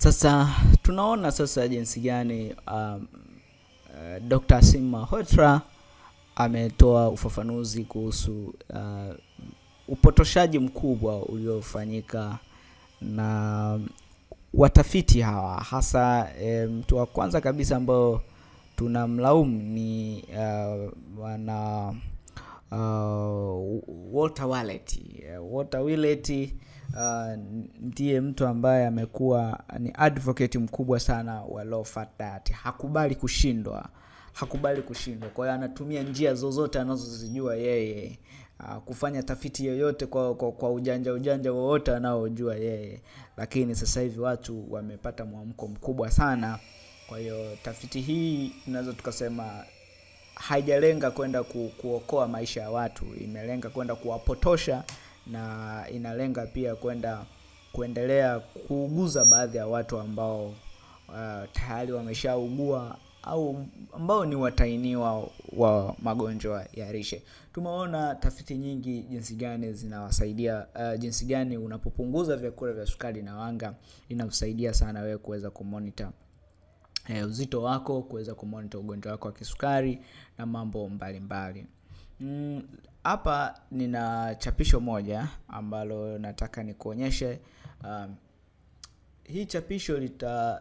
Sasa tunaona sasa jinsi gani um, uh, Dr. Asim Malhotra ametoa ufafanuzi kuhusu uh, upotoshaji mkubwa uliofanyika na watafiti hawa hasa e, mtu wa kwanza kabisa ambao tunamlaumu ni uh, wana uh, Walter Willett. Uh, Walter Willett uh, ndiye mtu ambaye amekuwa ni advocate mkubwa sana wa low fat diet. Hakubali kushindwa, hakubali kushindwa. Kwa hiyo anatumia njia zozote anazozijua yeye uh, kufanya tafiti yoyote kwa, kwa, kwa ujanja ujanja wowote anaojua yeye, lakini sasa hivi watu wamepata mwamko mkubwa sana. Kwa hiyo tafiti hii tunaweza tukasema haijalenga kwenda ku, kuokoa maisha ya watu, imelenga kwenda kuwapotosha na inalenga pia kwenda kuendelea kuuguza baadhi ya watu ambao uh, tayari wameshaugua au ambao ni watainiwa wa magonjwa ya lishe. Tumeona tafiti nyingi jinsi gani zinawasaidia, uh, jinsi gani unapopunguza vyakula vya sukari na wanga inakusaidia sana wewe kuweza kumonita eh, uzito wako, kuweza kumonita ugonjwa wako wa kisukari na mambo mbalimbali mbali. Hapa mm, nina chapisho moja ambalo nataka nikuonyeshe. Um, hii chapisho lita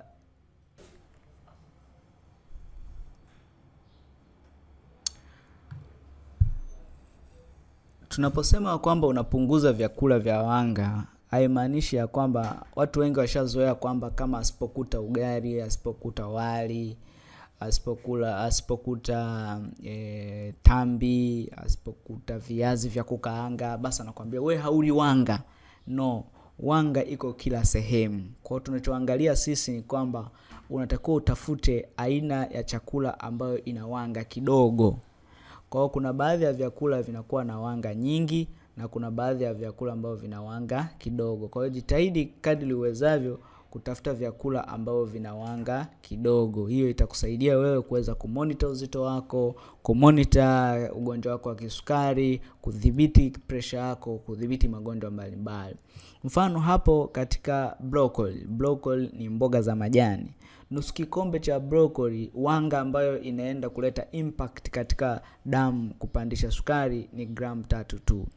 tunaposema kwamba unapunguza vyakula vya wanga haimaanishi ya kwamba watu wengi washazoea kwamba kama asipokuta ugali, asipokuta wali, asipokula asipokuta e, tambi, asipokuta viazi vya kukaanga, basi anakwambia we hauli wanga. No, wanga iko kila sehemu. Kwa hiyo tunachoangalia sisi ni kwamba unatakiwa utafute aina ya chakula ambayo ina wanga kidogo. Kwa hiyo kuna baadhi ya vyakula vinakuwa na wanga nyingi na kuna baadhi ya vyakula ambavyo vina wanga kidogo. Kwa hiyo jitahidi kadri uwezavyo kutafuta vyakula ambavyo vina wanga kidogo. Hiyo itakusaidia wewe kuweza kumonita uzito wako, kumonita ugonjwa wako wa kisukari, kudhibiti presha yako, kudhibiti magonjwa mbalimbali. Mfano hapo katika broccoli. Broccoli ni mboga za majani. Nusu kikombe cha broccoli, wanga ambayo inaenda kuleta impact katika damu kupandisha sukari ni gramu tatu tu.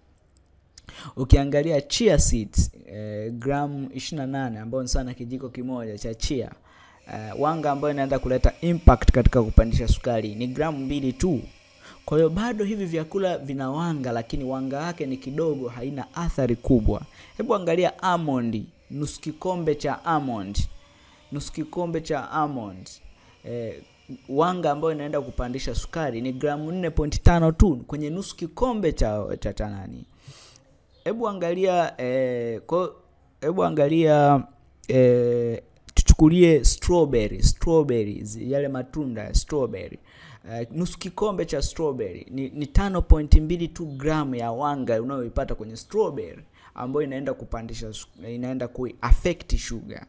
Ukiangalia chia seeds eh, gramu 28 ambayo ni sana kijiko kimoja cha chia eh, wanga ambayo inaenda kuleta impact katika kupandisha sukari ni gramu mbili tu. Kwa hiyo bado hivi vyakula vina wanga, lakini wanga wake ni kidogo, haina athari kubwa. Hebu angalia almond, nusu kikombe cha almond, nusu kikombe cha almond eh, wanga ambayo inaenda kupandisha sukari ni gramu 4.5 tu kwenye nusu kikombe cha cha tanani hebu angalia eh, kwa hebu angalia eh, tuchukulie strawberry strawberries yale matunda ya strawberry eh, nusu kikombe cha strawberry ni, ni 5.2 tu gramu ya wanga unayoipata kwenye strawberry ambayo inaenda kupandisha inaenda kuaffect sugar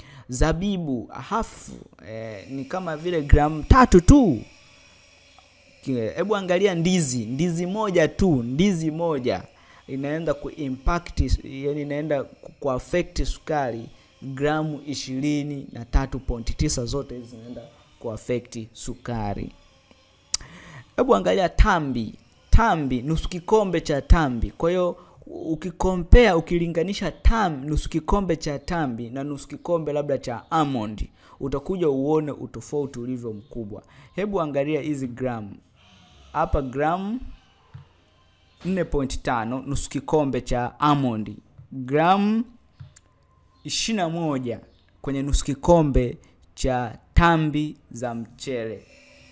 zabibu hafu eh, ni kama vile gramu tatu tu hebu angalia ndizi ndizi moja tu ndizi moja inaenda kuimpact yani inaenda kuaffect sukari gramu ishirini na tatu pointi tisa zote hizi zinaenda kuaffect sukari hebu angalia tambi tambi nusu kikombe cha tambi kwa hiyo ukikompea ukilinganisha tam nusu kikombe cha tambi na nusu kikombe labda cha almond utakuja uone utofauti ulivyo mkubwa hebu angalia hizi gramu hapa gramu 4.5 nusu kikombe cha almond gramu 21 kwenye nusu kikombe cha tambi za mchele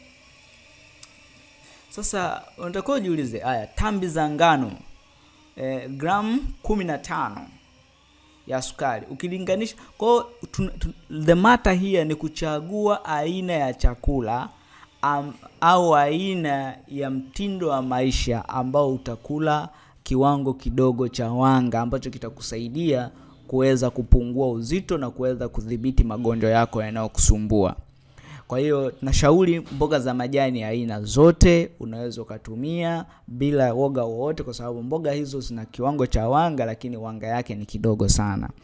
sasa unatakiwa ujiulize haya tambi za ngano eh, gramu 15 ya sukari ukilinganisha kwao the matter here ni kuchagua aina ya chakula um, au aina ya mtindo wa maisha ambao utakula kiwango kidogo cha wanga ambacho kitakusaidia kuweza kupungua uzito na kuweza kudhibiti magonjwa yako yanayokusumbua kwa hiyo nashauri mboga za majani aina zote unaweza ukatumia bila woga wowote kwa sababu mboga hizo zina kiwango cha wanga lakini wanga yake ni kidogo sana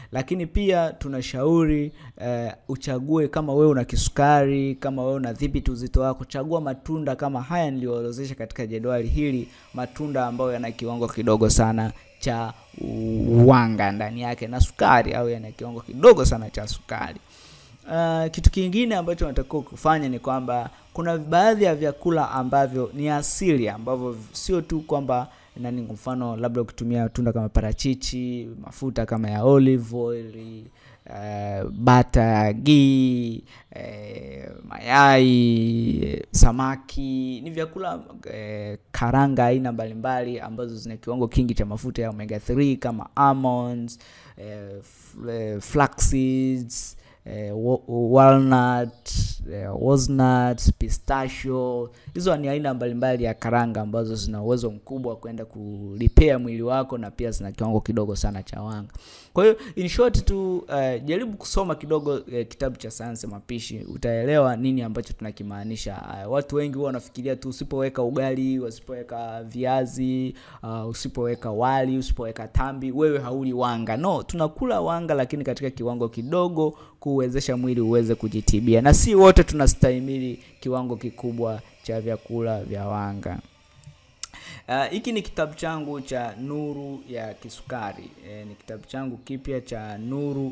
lakini pia tunashauri eh, uchague kama wewe una kisukari kama wewe unadhibiti uzito wako chagua matunda kama haya niliyoorodhesha katika jedwali hili matunda ambayo yana kiwango kidogo sana cha wanga ndani yake na sukari au yana kiwango kidogo sana cha sukari Uh, kitu kingine ambacho unatakiwa kufanya ni kwamba kuna baadhi ya vyakula ambavyo ni asili ambavyo sio tu kwamba nani kwa mfano labda ukitumia tunda kama parachichi mafuta kama ya olive oil uh, bata gii uh, mayai samaki ni vyakula uh, karanga aina mbalimbali ambazo zina kiwango kingi cha mafuta ya omega 3 kama almonds uh, f- uh, flax seeds eh, wa- walnut eh, walnut pistachio hizo ni aina mbalimbali ya karanga ambazo zina uwezo mkubwa wa kwenda kulipea mwili wako na pia zina kiwango kidogo sana cha wanga kwa hiyo in short tu eh, jaribu kusoma kidogo eh, kitabu cha sayansi ya mapishi utaelewa nini ambacho tunakimaanisha eh, watu wengi huwa wanafikiria tu usipoweka ugali usipoweka viazi uh, usipoweka wali usipoweka tambi wewe hauli wanga no tunakula wanga lakini katika kiwango kidogo kuwezesha mwili uweze kujitibia na si wote tunastahimili kiwango kikubwa cha vyakula vya wanga hiki uh, ni kitabu changu cha nuru ya kisukari e, ni kitabu changu kipya cha nuru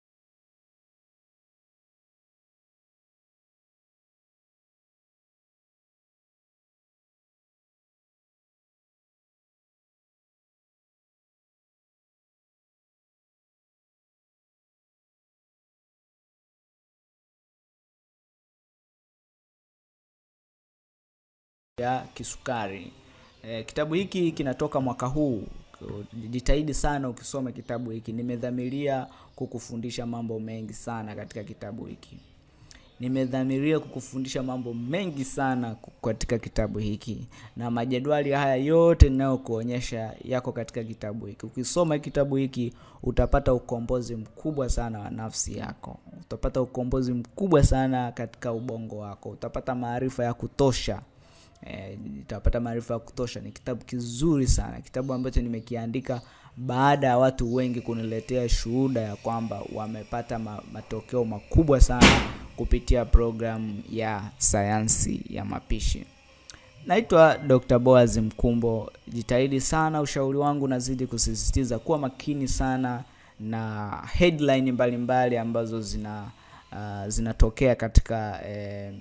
ya kisukari e, kitabu hiki kinatoka mwaka huu jitahidi sana ukisoma kitabu hiki nimedhamiria kukufundisha mambo mengi sana katika kitabu hiki nimedhamiria kukufundisha mambo mengi sana ku- katika kitabu hiki na majadwali haya yote ninayokuonyesha yako katika kitabu hiki ukisoma kitabu hiki utapata ukombozi mkubwa sana wa nafsi yako utapata ukombozi mkubwa sana katika ubongo wako utapata maarifa ya kutosha eh, utapata maarifa ya kutosha ni kitabu kizuri sana kitabu ambacho nimekiandika baada ya watu wengi kuniletea shuhuda ya kwamba wamepata ma, matokeo makubwa sana kupitia programu ya sayansi ya mapishi naitwa dr boaz mkumbo jitahidi sana ushauri wangu nazidi kusisitiza kuwa makini sana na headline mbalimbali mbali ambazo zina uh, zinatokea katika eh,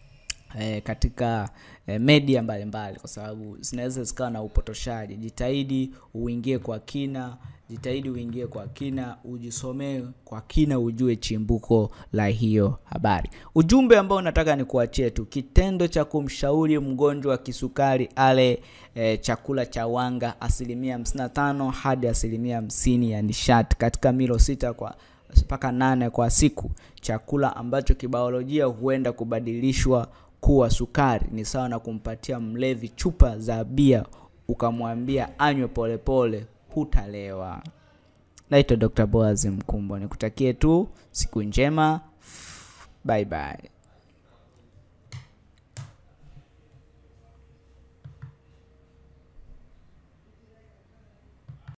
eh, katika eh, media mbalimbali kwa sababu zinaweza zikawa na upotoshaji jitahidi uingie kwa kina jitahidi uingie kwa kina ujisomee kwa kina ujue chimbuko la hiyo habari ujumbe ambao nataka ni kuachie tu kitendo cha kumshauri mgonjwa wa kisukari ale e, chakula cha wanga asilimia 55 hadi asilimia 50 ya nishati katika milo sita kwa mpaka nane kwa siku chakula ambacho kibiolojia huenda kubadilishwa kuwa sukari ni sawa na kumpatia mlevi chupa za bia ukamwambia anywe polepole hutalewa naitwa dr boaz mkumbo nikutakie tu siku njema bye bye